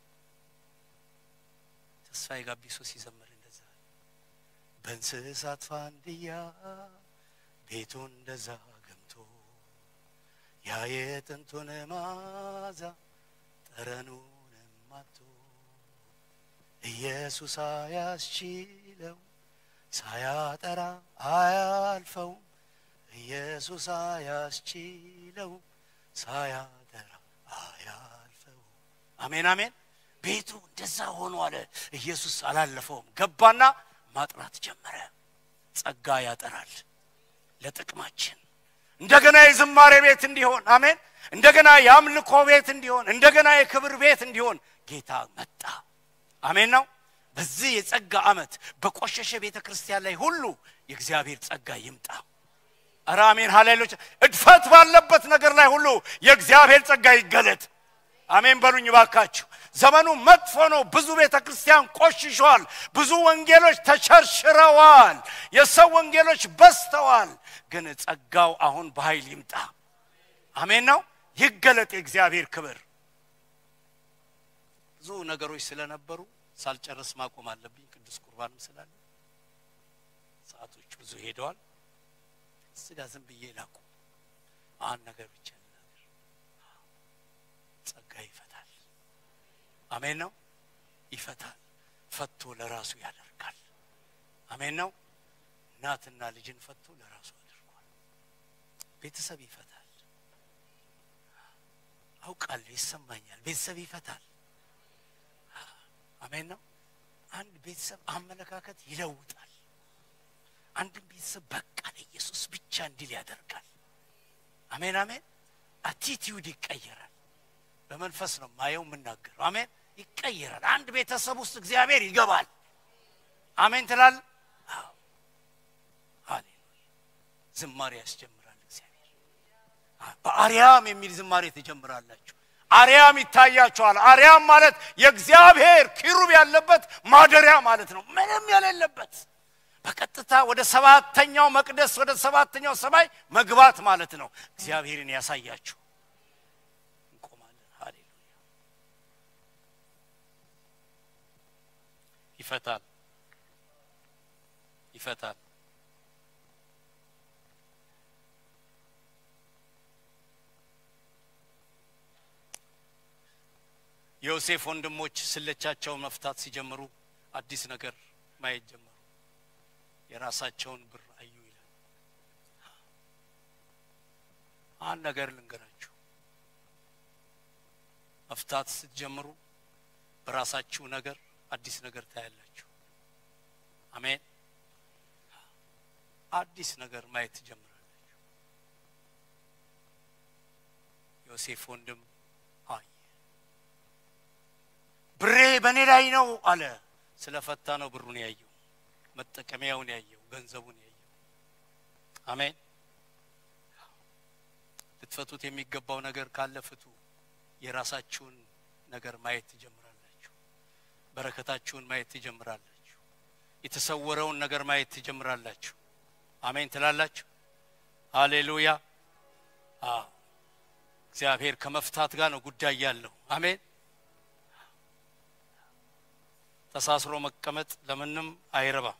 S1: ተስፋዬ ጋቢሶ ሲዘምር እንደዛ በእንስሳት ፋንድያ ቤቱን እንደዛ ገምቶ ያ የጥንቱን ማዛ ጠረኑንም አጥቶ ኢየሱስ አያስችለው ሳያጠራ አያልፈውም ኢየሱስ አያስችለው ሳያጠራ አያልፈውም አሜን አሜን ቤቱ እንደዛ ሆኖ አለ ኢየሱስ አላለፈውም ገባና ማጥራት ጀመረ ጸጋ ያጠራል ለጥቅማችን እንደገና የዝማሬ ቤት እንዲሆን አሜን እንደገና የአምልኮ ቤት እንዲሆን እንደገና የክብር ቤት እንዲሆን ጌታ መጣ አሜን ነው በዚህ የጸጋ ዓመት በቆሸሸ ቤተ ክርስቲያን ላይ ሁሉ የእግዚአብሔር ጸጋ ይምጣ። ኧረ አሜን ሃሌሉያ። እድፈት ባለበት ነገር ላይ ሁሉ የእግዚአብሔር ጸጋ ይገለጥ። አሜን በሉኝ ባካችሁ። ዘመኑ መጥፎ ነው። ብዙ ቤተ ክርስቲያን ቆሽሿል። ብዙ ወንጌሎች ተሸርሽረዋል። የሰው ወንጌሎች በዝተዋል። ግን ጸጋው አሁን በኃይል ይምጣ። አሜን ነው ይገለጥ የእግዚአብሔር ክብር። ብዙ ነገሮች ስለነበሩ ሳልጨርስ ማቆም አለብኝ። ቅዱስ ቁርባንም ስላለ ሰዓቶች ብዙ ሄደዋል። ስጋ ዝም ብዬ ላቁ። አንድ ነገር ብቻ ልናገር። ጸጋ ይፈታል። አሜን ነው ይፈታል። ፈቶ ለራሱ ያደርጋል። አሜን ነው እናትና ልጅን ፈቶ ለራሱ አድርጓል። ቤተሰብ ይፈታል። አውቃለሁ፣ ይሰማኛል። ቤተሰብ ይፈታል። አሜን ነው። አንድ ቤተሰብ አመለካከት ይለውጣል። አንድን ቤተሰብ በቃ ለኢየሱስ ብቻ እንዲል ያደርጋል። አሜን አሜን። አቲቲዩድ ይቀየራል። በመንፈስ ነው ማየው የምናገረው። አሜን ይቀየራል። አንድ ቤተሰብ ውስጥ እግዚአብሔር ይገባል። አሜን ትላል። ሃሌሉያ። ዝማሬ ያስጀምራል እግዚአብሔር። በአርያም የሚል ዝማሬ ትጀምራላችሁ። አርያም ይታያቸዋል። አርያም ማለት የእግዚአብሔር ኪሩብ ያለበት ማደሪያ ማለት ነው። ምንም የሌለበት በቀጥታ ወደ ሰባተኛው መቅደስ ወደ ሰባተኛው ሰማይ መግባት ማለት ነው። እግዚአብሔርን ያሳያችሁ። እንቆማለን። ሃሌሉያ። ይፈታል፣ ይፈታል። የዮሴፍ ወንድሞች ስለቻቸውን መፍታት ሲጀምሩ አዲስ ነገር ማየት ጀመሩ። የራሳቸውን ብር አዩ ይላል። አንድ ነገር ልንገራችሁ፣ መፍታት ስትጀምሩ በራሳችሁ ነገር አዲስ ነገር ታያላችሁ። አሜን። አዲስ ነገር ማየት ትጀምራላችሁ። ዮሴፍ ወንድም አየ። ብሬ በእኔ ላይ ነው አለ። ስለፈታ ነው ብሩን ያየው መጠቀሚያውን ያየው ገንዘቡን ያየው። አሜን። ልትፈቱት የሚገባው ነገር ካለ ፍቱ። የራሳችሁን ነገር ማየት ትጀምራላችሁ። በረከታችሁን ማየት ትጀምራላችሁ። የተሰወረውን ነገር ማየት ትጀምራላችሁ። አሜን ትላላችሁ። ሃሌሉያ። እግዚአብሔር ከመፍታት ጋር ነው ጉዳይ ያለው። አሜን። ተሳስሮ መቀመጥ ለምንም አይረባም።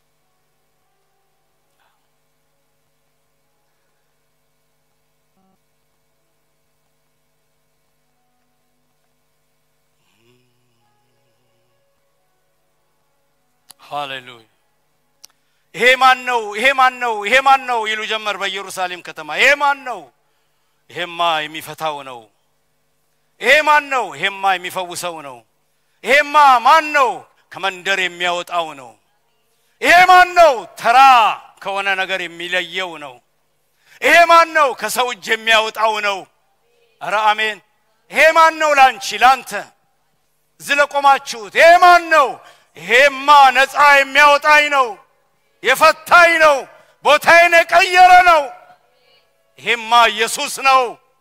S1: ሃሌሉያ። ይሄ ማን ነው? ይሄ ማን ነው? ይሄ ማን ነው? ይሉ ጀመር በኢየሩሳሌም ከተማ። ይሄ ማን ነው? ይሄማ የሚፈታው ነው። ይሄ ማን ነው? ይሄማ የሚፈውሰው ነው። ይሄማ ማን ነው? ከመንደር የሚያወጣው ነው። ይሄ ማን ነው? ተራ ከሆነ ነገር የሚለየው ነው። ይሄ ማን ነው? ከሰው እጅ የሚያወጣው ነው። ኧረ አሜን። ይሄ ማን ነው? ላንቺ ላንተ እዚህ ለቆማችሁት ይሄ ማን ነው? ይሄማ ነፃ የሚያወጣኝ ነው፣ የፈታኝ ነው፣ ቦታዬን የቀየረ ነው። ይሄማ ኢየሱስ ነው።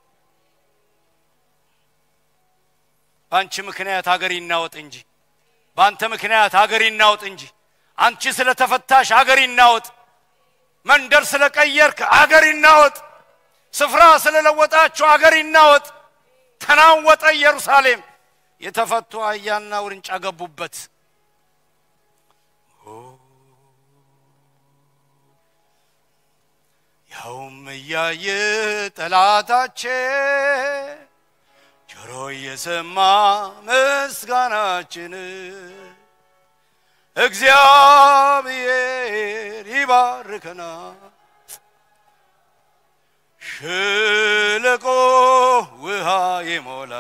S1: በአንቺ ምክንያት ሀገር ይናወጥ እንጂ በአንተ ምክንያት ሀገር ይናወጥ እንጂ አንቺ ስለተፈታሽ ሀገር ይናወጥ። መንደር ስለቀየርክ አገር ይናወጥ። ስፍራ ስለለወጣችሁ አገር ይናወጥ። ተናወጠ ኢየሩሳሌም። የተፈቱ አህያና ውርንጫ ገቡበት። ያውም እያየ ጠላታችን ጆሮ እየሰማ ምስጋናችን እግዚአብሔር ይባርከናል። ሸለቆ ውሃ ይሞላ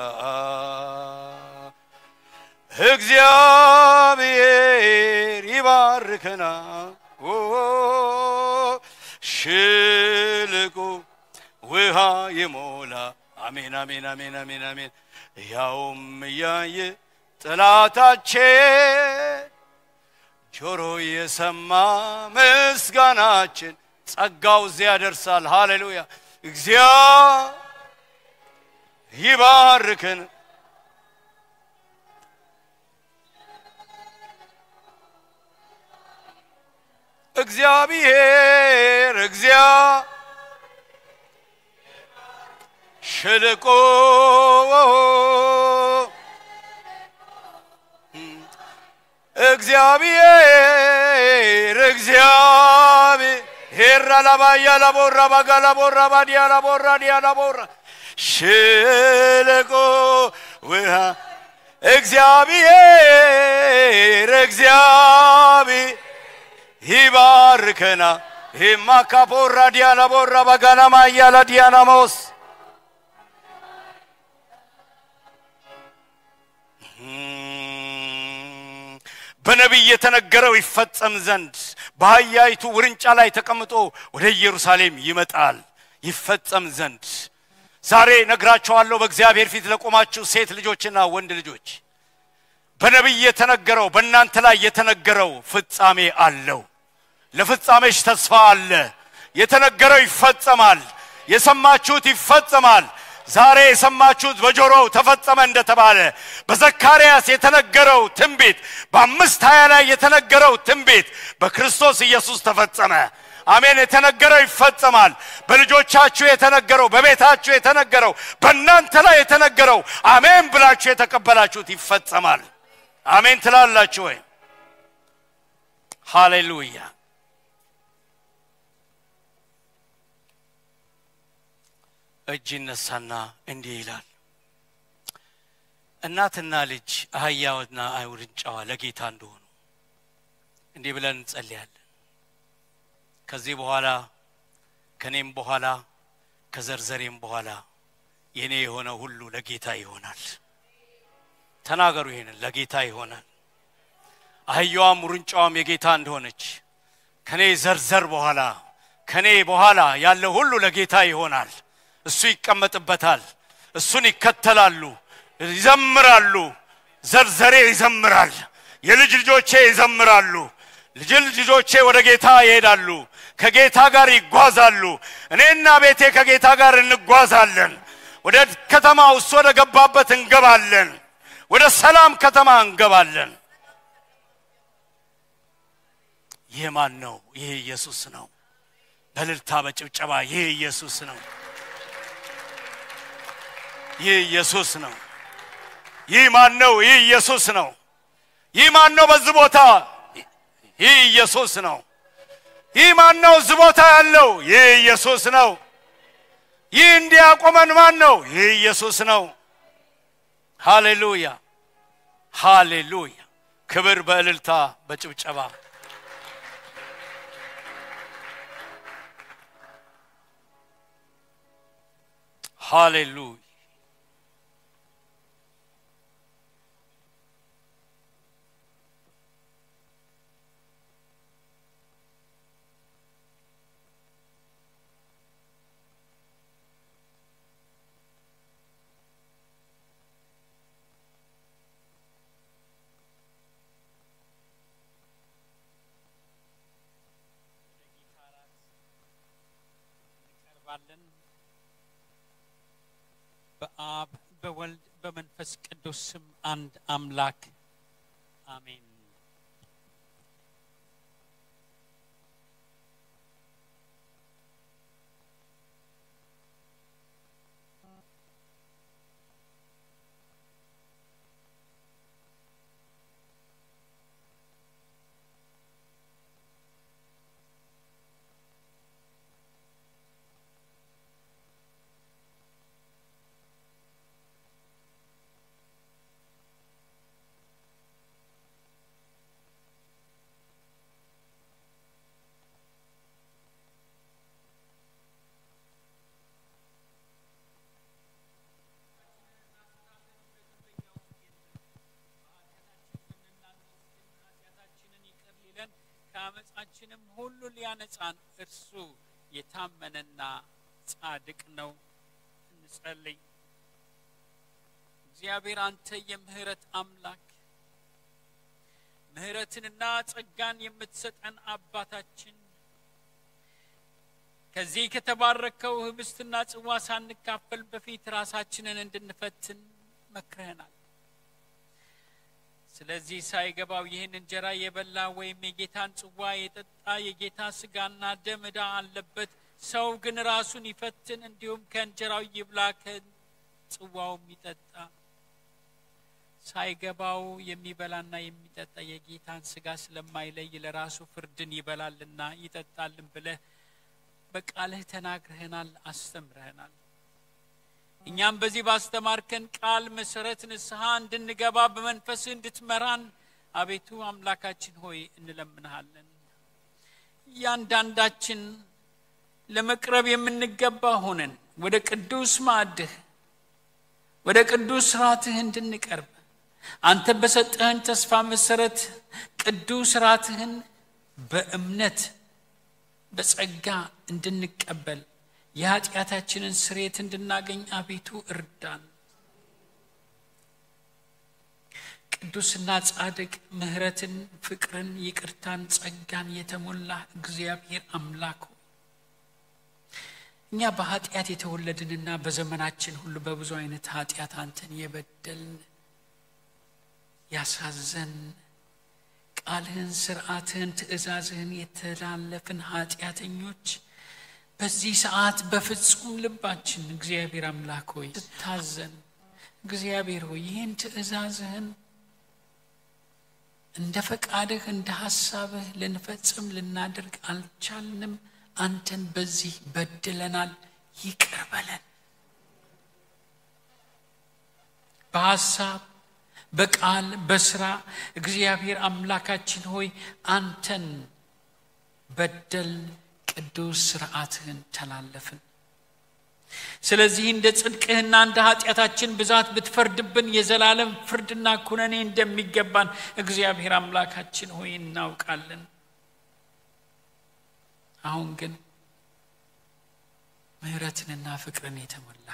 S1: እግዚአብሔር ይባርከናል። ሸለቆ ውሃ ይሞላ። አሜን አሜን አሜን አሜን አሜን። ያውም እያየ ጠላታችን ጆሮ የሰማ ምስጋናችን ጸጋው እዚያ ያደርሳል። ሃሌሉያ እግዚአ ይባርክን እግዚአብሔር እግዚአ ሸለቆ እግዚአብሔር እግዚአብሔር ላባያ ላቦራ ባጋ ላቦራ ባዲያ ላቦራ ዲያ ላቦራ ሸለቆ ውሃ እግዚአብሔር እግዚአብሔር ይባርከና ሂማካፖራ ዲያላቦራ ባጋናማ እያላ ዲያናሞስ በነቢይ የተነገረው ይፈጸም ዘንድ በአህያይቱ ውርንጫ ላይ ተቀምጦ ወደ ኢየሩሳሌም ይመጣል ይፈጸም ዘንድ ዛሬ ነግራቸዋለሁ በእግዚአብሔር ፊት ለቆማችሁ ሴት ልጆችና ወንድ ልጆች በነቢይ የተነገረው በእናንተ ላይ የተነገረው ፍጻሜ አለው ለፍጻሜሽ ተስፋ አለ የተነገረው ይፈጸማል የሰማችሁት ይፈጸማል ዛሬ የሰማችሁት በጆሮው ተፈጸመ እንደተባለ በዘካርያስ የተነገረው ትንቢት በአምስት ሀያ ላይ የተነገረው ትንቢት በክርስቶስ ኢየሱስ ተፈጸመ አሜን የተነገረው ይፈጸማል በልጆቻችሁ የተነገረው በቤታችሁ የተነገረው በእናንተ ላይ የተነገረው አሜን ብላችሁ የተቀበላችሁት ይፈጸማል አሜን ትላላችሁ ወይ ሃሌሉያ እጅ ይነሳና እንዲህ ይላል እናትና ልጅ አህያውና ውርንጫዋ ለጌታ እንደሆኑ እንዲህ ብለን እንጸልያለን ከዚህ በኋላ ከኔም በኋላ ከዘርዘሬም በኋላ የኔ የሆነ ሁሉ ለጌታ ይሆናል ተናገሩ ይሄንን ለጌታ ይሆናል አህያዋም ውርንጫዋም የጌታ እንደሆነች ከኔ ዘርዘር በኋላ ከኔ በኋላ ያለ ሁሉ ለጌታ ይሆናል እሱ ይቀመጥበታል እሱን ይከተላሉ ይዘምራሉ ዘርዘሬ ይዘምራል የልጅ ልጆቼ ይዘምራሉ ልጅ ልጆቼ ወደ ጌታ ይሄዳሉ ከጌታ ጋር ይጓዛሉ እኔና ቤቴ ከጌታ ጋር እንጓዛለን ወደ ከተማ እሱ ወደ ገባበት እንገባለን ወደ ሰላም ከተማ እንገባለን ይህ ማን ነው ይህ ኢየሱስ ነው በልልታ በጭብጨባ ይህ ኢየሱስ ነው ይህ ኢየሱስ ነው ይህ ማን ነው ይህ ኢየሱስ ነው ይህ ማን ነው በዚህ ቦታ ይህ ኢየሱስ ነው ይህ ማን ነው እዚህ ቦታ ያለው ይህ ኢየሱስ ነው ይህ እንዲያቆመን ማን ነው ይህ ኢየሱስ ነው ሃሌሉያ ሃሌሉያ ክብር በእልልታ በጭብጨባ ሃሌሉያ
S2: እንቀርባለን። በአብ በወልድ በመንፈስ ቅዱስ ስም አንድ አምላክ አሜን። ኃጢአታችንን ይቅር ሊለን ከአመፃችንም ሁሉ ሊያነጻን እርሱ የታመነና ጻድቅ ነው። እንጸልይ። እግዚአብሔር አንተ የምህረት አምላክ ምሕረትንና ጸጋን የምትሰጠን አባታችን ከዚህ ከተባረከው ህብስትና ጽዋ ሳንካፈል በፊት ራሳችንን እንድንፈትን መክረህናል። ስለዚህ ሳይገባው ይህን እንጀራ የበላ ወይም የጌታን ጽዋ የጠጣ የጌታ ስጋና ደም ዕዳ አለበት። ሰው ግን ራሱን ይፈትን፣ እንዲሁም ከእንጀራው ይብላ ከጽዋውም ይጠጣ። ሳይገባው የሚበላና የሚጠጣ የጌታን ስጋ ስለማይለይ ለራሱ ፍርድን ይበላልና ይጠጣልን ብለህ በቃልህ ተናግረህናል፣ አስተምረህናል። እኛም በዚህ ባስተማርከን ቃል መሰረት ንስሐ እንድንገባ በመንፈስህ እንድትመራን አቤቱ አምላካችን ሆይ እንለምንሃለን። እያንዳንዳችን ለመቅረብ የምንገባ ሆነን ወደ ቅዱስ ማዕድህ ወደ ቅዱስ ስርዓትህ እንድንቀርብ አንተ በሰጠህን ተስፋ መሰረት ቅዱስ ስርዓትህን በእምነት በጸጋ እንድንቀበል የኃጢአታችንን ስሬት እንድናገኝ አቤቱ እርዳን። ቅዱስና ጻድቅ ምሕረትን፣ ፍቅርን፣ ይቅርታን፣ ጸጋን የተሞላ እግዚአብሔር አምላክ ሆይ እኛ በኃጢአት የተወለድንና በዘመናችን ሁሉ በብዙ አይነት ኃጢአት አንተን የበደልን ያሳዘን ቃልህን፣ ስርዓትህን፣ ትእዛዝህን የተላለፍን ኃጢአተኞች በዚህ ሰዓት በፍጹም ልባችን እግዚአብሔር አምላክ ሆይ ስታዘን እግዚአብሔር ሆይ ይህን ትእዛዝህን እንደ ፈቃድህ እንደ ሐሳብህ ልንፈጽም ልናደርግ አልቻልንም። አንተን በዚህ በድለናል፣ ይቅር በለን። በሐሳብ በቃል በስራ እግዚአብሔር አምላካችን ሆይ አንተን በደል ቅዱስ ስርዓትህን ተላለፍን። ስለዚህ እንደ ጽድቅህና እንደ ኃጢአታችን ብዛት ብትፈርድብን የዘላለም ፍርድና ኩነኔ እንደሚገባን እግዚአብሔር አምላካችን ሆይ እናውቃለን። አሁን ግን ምሕረትንና ፍቅርን የተሞላ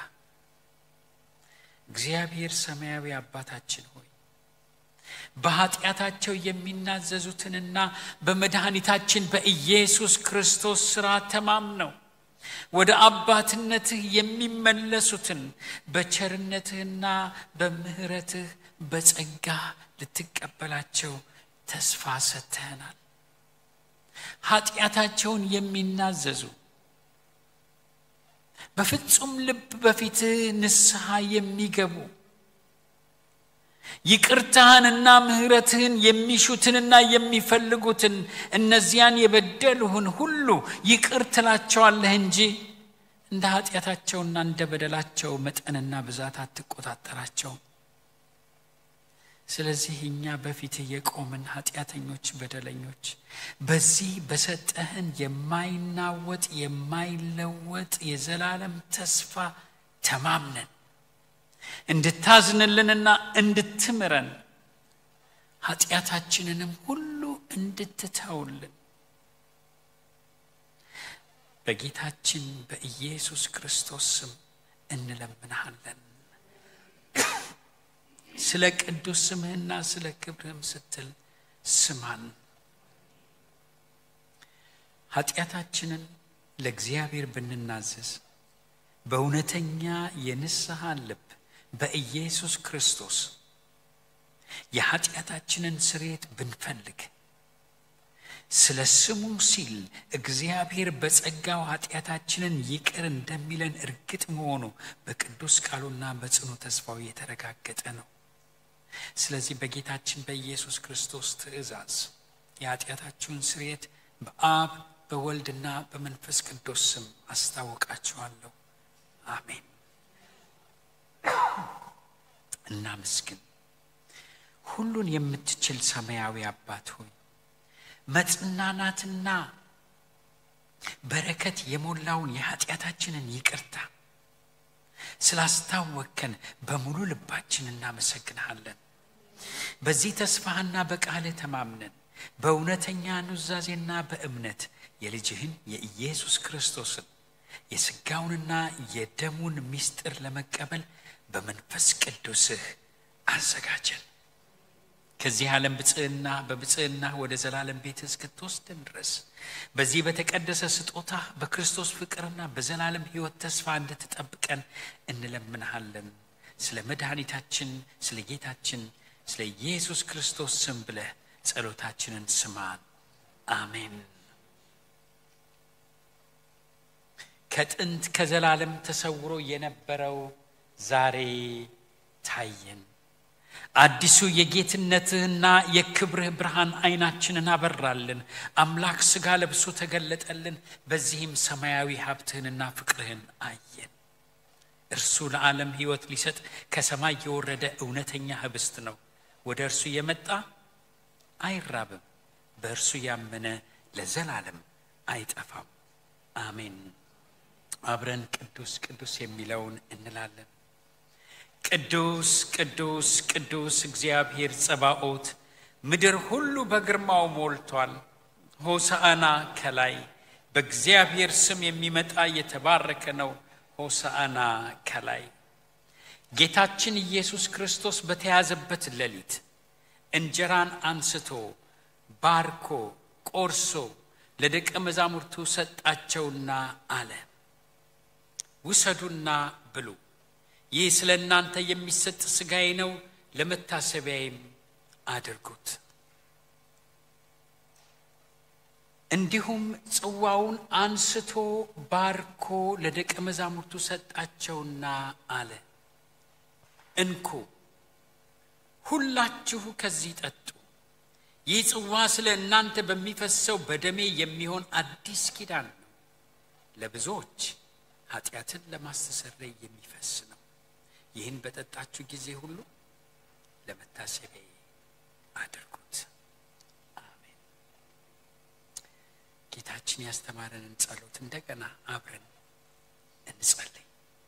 S2: እግዚአብሔር ሰማያዊ አባታችን ሆይ በኃጢአታቸው የሚናዘዙትንና በመድኃኒታችን በኢየሱስ ክርስቶስ ሥራ ተማምነው ወደ አባትነትህ የሚመለሱትን በቸርነትህና በምሕረትህ በጸጋ ልትቀበላቸው ተስፋ ሰጥተህናል። ኃጢአታቸውን የሚናዘዙ በፍጹም ልብ በፊትህ ንስሐ የሚገቡ ይቅርታህንና ምሕረትህን የሚሹትንና የሚፈልጉትን እነዚያን የበደሉህን ሁሉ ይቅር ትላቸዋለህ እንጂ እንደ ኃጢአታቸውና እንደ በደላቸው መጠንና ብዛት አትቆጣጠራቸውም። ስለዚህ እኛ በፊትህ የቆምን ኃጢአተኞች፣ በደለኞች በዚህ በሰጠህን የማይናወጥ የማይለወጥ የዘላለም ተስፋ ተማምነን እንድታዝንልንና እንድትምረን ኃጢአታችንንም ሁሉ እንድትተውልን በጌታችን በኢየሱስ ክርስቶስ ስም እንለምንሃለን። ስለ ቅዱስ ስምህና ስለ ክብርህም ስትል ስማን። ኃጢአታችንን ለእግዚአብሔር ብንናዘዝ በእውነተኛ የንስሐ ልብ በኢየሱስ ክርስቶስ የኃጢአታችንን ስርየት ብንፈልግ ስለ ስሙ ሲል እግዚአብሔር በጸጋው ኃጢአታችንን ይቅር እንደሚለን እርግጥ መሆኑ በቅዱስ ቃሉና በጽኑ ተስፋው የተረጋገጠ ነው። ስለዚህ በጌታችን በኢየሱስ ክርስቶስ ትእዛዝ የኃጢአታችሁን ስርየት በአብ በወልድና በመንፈስ ቅዱስ ስም አስታውቃችኋለሁ። አሜን። እናመስግን። ሁሉን የምትችል ሰማያዊ አባት ሆይ መጽናናትና በረከት የሞላውን የኃጢአታችንን ይቅርታ ስላስታወከን በሙሉ ልባችን እናመሰግንሃለን። በዚህ ተስፋህና በቃልህ ተማምነን በእውነተኛ ኑዛዜና በእምነት የልጅህን የኢየሱስ ክርስቶስን የሥጋውንና የደሙን ምስጢር ለመቀበል በመንፈስ ቅዱስህ አዘጋጀን። ከዚህ ዓለም ብፅዕና በብፅዕና ወደ ዘላለም ቤት እስክትወስደን ድረስ በዚህ በተቀደሰ ስጦታ በክርስቶስ ፍቅርና በዘላለም ሕይወት ተስፋ እንድትጠብቀን እንለምንሃለን። ስለ መድኃኒታችን ስለ ጌታችን ስለ ኢየሱስ ክርስቶስ ስም ብለህ ጸሎታችንን ስማን። አሜን። ከጥንት ከዘላለም ተሰውሮ የነበረው ዛሬ ታየን። አዲሱ የጌትነትህና የክብርህ ብርሃን ዓይናችንን አበራልን። አምላክ ሥጋ ለብሶ ተገለጠልን። በዚህም ሰማያዊ ሀብትህንና ፍቅርህን አየን። እርሱ ለዓለም ሕይወት ሊሰጥ ከሰማይ የወረደ እውነተኛ ህብስት ነው። ወደ እርሱ የመጣ አይራብም፣ በእርሱ ያመነ ለዘላለም አይጠፋም። አሜን። አብረን ቅዱስ ቅዱስ የሚለውን እንላለን። ቅዱስ ቅዱስ ቅዱስ እግዚአብሔር ጸባኦት፣ ምድር ሁሉ በግርማው ሞልቷል። ሆሳዕና ከላይ በእግዚአብሔር ስም የሚመጣ የተባረከ ነው። ሆሳዕና ከላይ ጌታችን ኢየሱስ ክርስቶስ በተያዘበት ሌሊት እንጀራን አንስቶ ባርኮ ቆርሶ ለደቀ መዛሙርቱ ሰጣቸውና አለ፣ ውሰዱና ብሉ፣ ይህ ስለ እናንተ የሚሰጥ ሥጋዬ ነው፣ ለመታሰቢያዬም አድርጉት። እንዲሁም ጽዋውን አንስቶ ባርኮ ለደቀ መዛሙርቱ ሰጣቸውና አለ፣ እንኩ ሁላችሁ ከዚህ ጠጡ። ይህ ጽዋ ስለ እናንተ በሚፈሰው በደሜ የሚሆን አዲስ ኪዳን ነው። ለብዙዎች ኃጢአትን ለማስተሰረይ የሚፈስ ነው። ይህን በጠጣችሁ ጊዜ ሁሉ ለመታሰቢያ አድርጉት። አሜን። ጌታችን ያስተማረንን ጸሎት እንደገና አብረን እንጸልይ።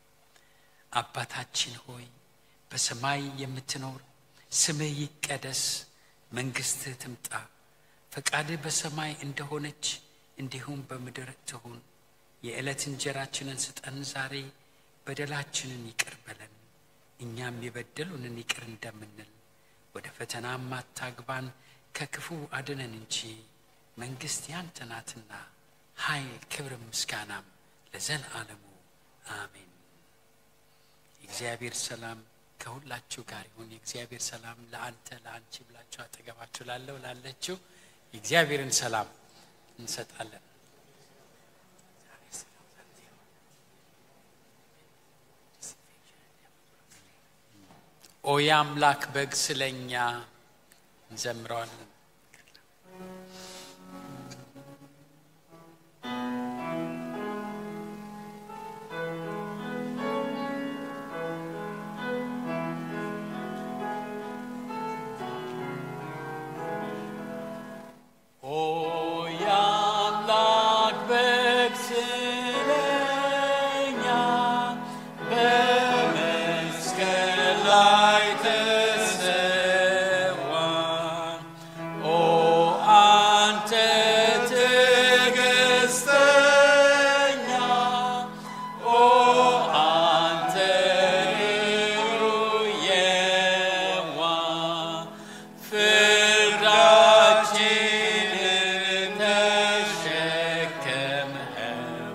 S2: አባታችን ሆይ በሰማይ የምትኖር ስምህ ይቀደስ፣ መንግሥትህ ትምጣ፣ ፈቃድህ በሰማይ እንደሆነች እንዲሁም በምድር ትሁን። የዕለት እንጀራችንን ስጠን ዛሬ፣ በደላችንን ይቅር በለን እኛም የበደሉንን ይቅር እንደምንል፣ ወደ ፈተናም አታግባን ከክፉ አድነን እንጂ መንግሥት ያንተ ናትና ኃይል፣ ክብር፣ ምስጋናም ለዘላለሙ አሜን። የእግዚአብሔር ሰላም ከሁላችሁ ጋር ይሁን። የእግዚአብሔር ሰላም ለአንተ ለአንቺ ብላችሁ አጠገባችሁ ላለው ላለችው የእግዚአብሔርን ሰላም እንሰጣለን። ኦ የአምላክ በግ ስለኛ እንዘምረዋለን። ኦ የአምላክ በግ ስለኛ በመስቀል ላይ ተሰዋ። ኦ አንተ ትዕግስተኛ፣ ኦ አንተ ርኅሩኅ የዋህ ፍርዳችንን ተሸከምኸው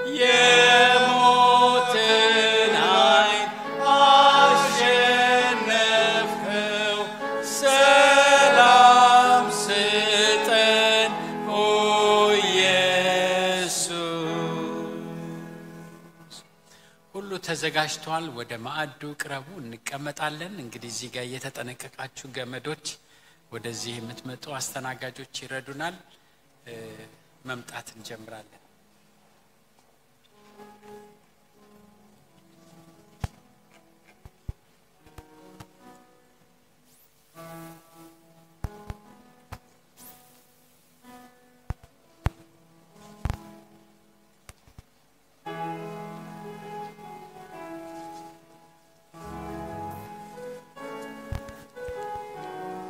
S2: የሞትን ኃይል አሸነፍከው። ሰላም ስጠን ኦ ኢየሱስ። ሁሉ ተዘጋጅቷል። ወደ ማዕዱ ቅረቡ፣ እንቀመጣለን። እንግዲህ እዚህ ጋር የተጠነቀቃችሁ ገመዶች ወደዚህ የምትመጡ አስተናጋጆች ይረዱናል። እ መምጣት እንጀምራለን።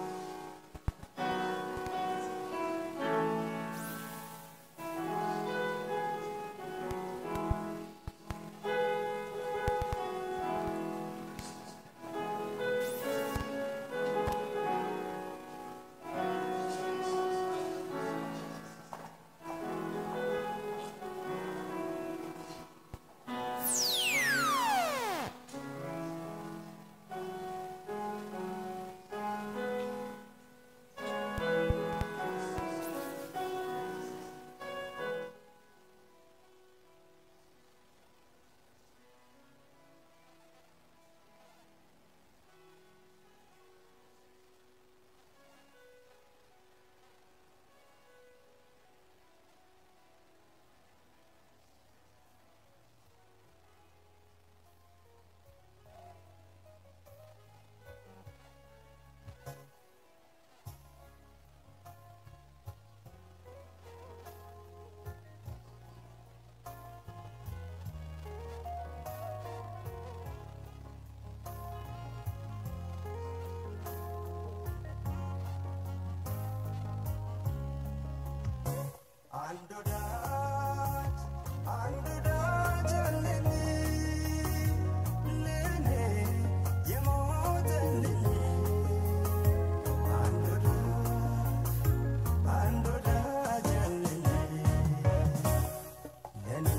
S3: ኦ አንድ ወዳጅ አንድ ወዳጅ አለኝ ለእኔ የሞተልኝ አንድ ወዳጅ አንድ ወዳጅ አለኝ ለእኔ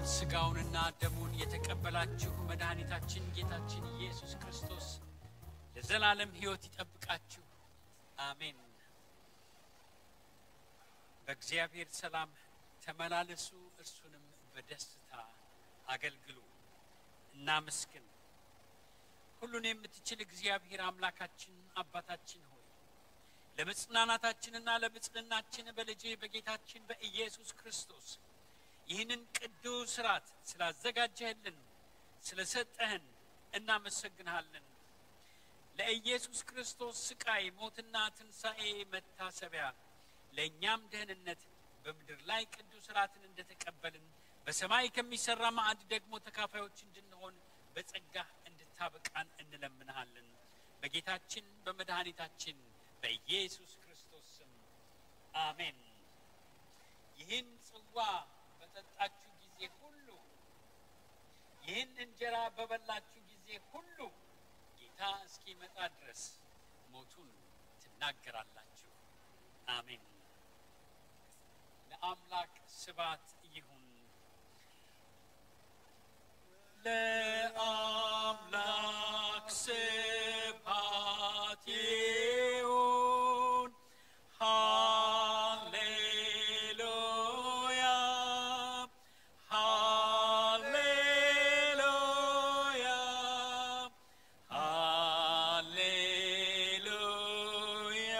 S2: ስጋውንና ደሙን የተቀበላችሁ መድኃኒታችን ጌታችን ኢየሱስ ክርስቶስ ለዘላለም ሕይወት ይጠብቃችሁ። አሜን። በእግዚአብሔር ሰላም ተመላለሱ፣ እርሱንም በደስታ አገልግሉ። እናመስግን። ሁሉን የምትችል እግዚአብሔር አምላካችን አባታችን ሆይ ለመጽናናታችንና ለብጽዕናችን በልጅ በጌታችን በኢየሱስ ክርስቶስ ይህንን ቅዱስ ሥርዓት ስላዘጋጀህልን ስለሰጠህን እናመሰግንሃለን። ለኢየሱስ ክርስቶስ ስቃይ፣ ሞትና ትንሣኤ መታሰቢያ ለእኛም ደህንነት በምድር ላይ ቅዱስ ሥርዓትን እንደተቀበልን በሰማይ ከሚሠራ ማዕድ ደግሞ ተካፋዮች እንድንሆን በጸጋህ እንድታበቃን እንለምንሃለን። በጌታችን በመድኃኒታችን በኢየሱስ ክርስቶስ ስም አሜን። ይህን ጽዋ በጠጣችሁ ጊዜ ሁሉ ይህን እንጀራ በበላችሁ ጊዜ ሁሉ ጌታ እስኪመጣ ድረስ ሞቱን ትናገራላችሁ። አሜን። ለአምላክ ስባት ይሁን። ለአምላክ ስባት ይሁን። ሃሌሉያ ሃሌሉያ ሃሌሉያ።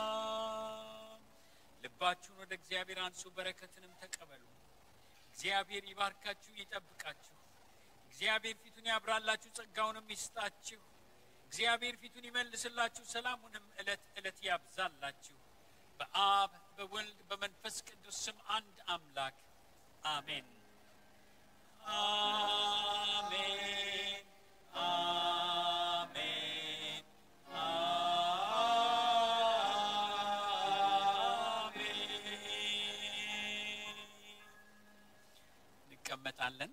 S2: ልባችሁን ወደ እግዚአብሔር አንሱ፣ በረከትንም ተቀበሉ። እግዚአብሔር ይባርካችሁ፣ ይጠብቃችሁ። እግዚአብሔር ፊቱን ያብራላችሁ፣ ጸጋውንም ይስጣችሁ። እግዚአብሔር ፊቱን ይመልስላችሁ፣ ሰላሙንም ዕለት ዕለት ያብዛላችሁ። በአብ በወልድ በመንፈስ ቅዱስ ስም አንድ አምላክ አሜን። አሜን አሜን አሜን። እንቀመጣለን።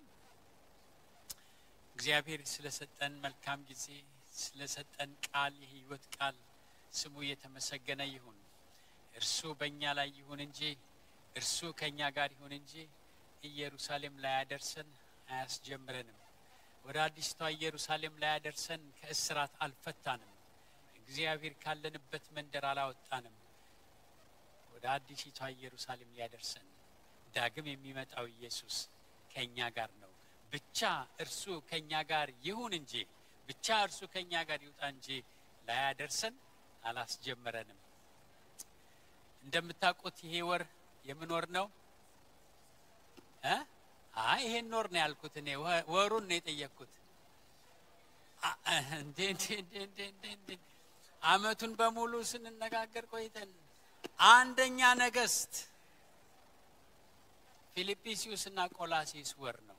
S2: እግዚአብሔር ስለሰጠን መልካም ጊዜ ስለሰጠን ቃል የሕይወት ቃል ስሙ የተመሰገነ ይሁን። እርሱ በእኛ ላይ ይሁን እንጂ እርሱ ከእኛ ጋር ይሁን እንጂ ኢየሩሳሌም ላይ ያደርሰን አያስጀምረንም። ወደ አዲስቷ ኢየሩሳሌም ላይ ያደርሰን ከእስራት አልፈታንም። እግዚአብሔር ካለንበት መንደር አላወጣንም። ወደ አዲሲቷ ኢየሩሳሌም ሊያደርሰን ዳግም የሚመጣው ኢየሱስ ከእኛ ጋር ነው። ብቻ እርሱ ከእኛ ጋር ይሁን እንጂ ብቻ እርሱ ከእኛ ጋር ይውጣ እንጂ ላያደርሰን አላስጀመረንም። እንደምታውቁት ይሄ ወር የምኖር ነው እ አይ ይሄን ኖር ነው ያልኩት እኔ ወ- ወሩን ነው የጠየቅኩት። አ- እንዴ እንዴ እንዴ እንዴ እንዴ እንዴ አመቱን በሙሉ ስንነጋገር ቆይተን አንደኛ ነገስት ፊልጵስዩስ እና ቆላሲስ ወር ነው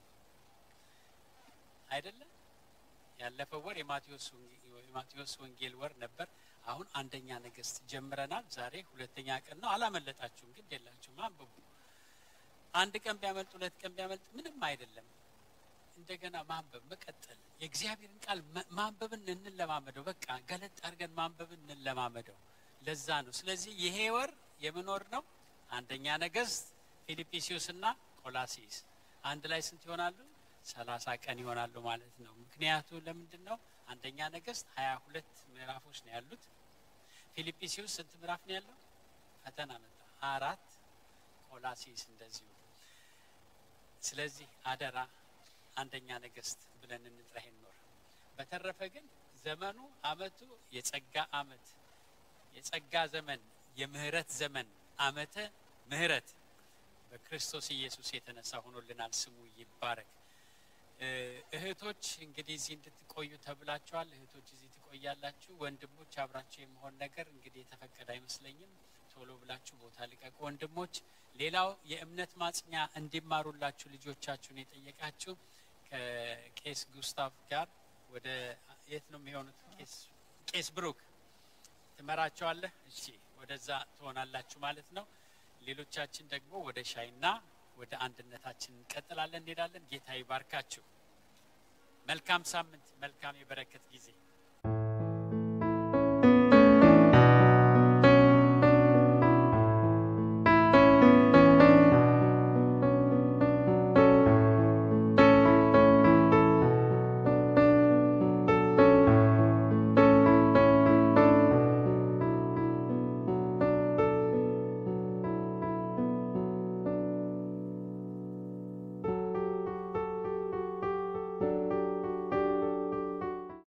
S2: አይደለም? ያለፈው ወር የማቴዎስ ወንጌ- የማቴዎስ ወንጌል ወር ነበር። አሁን አንደኛ ነገስት ጀምረናል። ዛሬ ሁለተኛ ቀን ነው። አላመለጣችሁም፣ ግን የላችሁም፣ አንብቡ። አንድ ቀን ቢያመልጥ ሁለት ቀን ቢያመልጥ ምንም አይደለም። እንደገና ማንበብ መቀጠል፣ የእግዚአብሔርን ቃል መ- ማንበብን እንለማመደው። በቃ ገለጥ አድርገን ማንበብን እንለማመደው። ለዛ ነው። ስለዚህ ይሄ ወር የምኖር ነው። አንደኛ ነገስት፣ ፊልጵስዩስ እና ቆላሲስ አንድ ላይ ስንት ይሆናሉ? ሰላሳ ቀን ይሆናሉ ማለት ነው። ምክንያቱ ለምንድን ነው? አንደኛ ነገስት ሀያ ሁለት ምዕራፎች ነው ያሉት። ፊልጵስዩስ ስንት ምዕራፍ ነው ያለው? ፈተና መጣ አራት ቆላሲስ እንደዚሁ። ስለዚህ አደራ አንደኛ ነገስት ብለን እንጥራ ይሄን ኖር። በተረፈ ግን ዘመኑ አመቱ የጸጋ አመት የጸጋ ዘመን የምህረት ዘመን አመተ ምህረት በክርስቶስ ኢየሱስ የተነሳ ሆኖልናል። ስሙ ይባረክ። እ እህቶች እንግዲህ እዚህ እንድትቆዩ ተብላችኋል። እህቶች እዚህ ትቆያላችሁ። ወንድሞች አብራችሁ የመሆን ነገር እንግዲህ የተፈቀደ አይመስለኝም። ቶሎ ብላችሁ ቦታ ልቀቁ ወንድሞች። ሌላው የእምነት ማጽኛ እንዲማሩላችሁ ልጆቻችሁን የጠየቃችሁ ከቄስ ጉስታቭ ጋር ወደ የት ነው የሚሆኑት? ቄስ ቄስ ብሩክ ትመራቸዋለህ። እሺ፣ ወደዛ ትሆናላችሁ ማለት ነው። ሌሎቻችን ደግሞ ወደ ሻይና ወደ አንድነታችን እንቀጥላለን፣ እንሄዳለን። ጌታ ይባርካችሁ። መልካም ሳምንት፣ መልካም የበረከት ጊዜ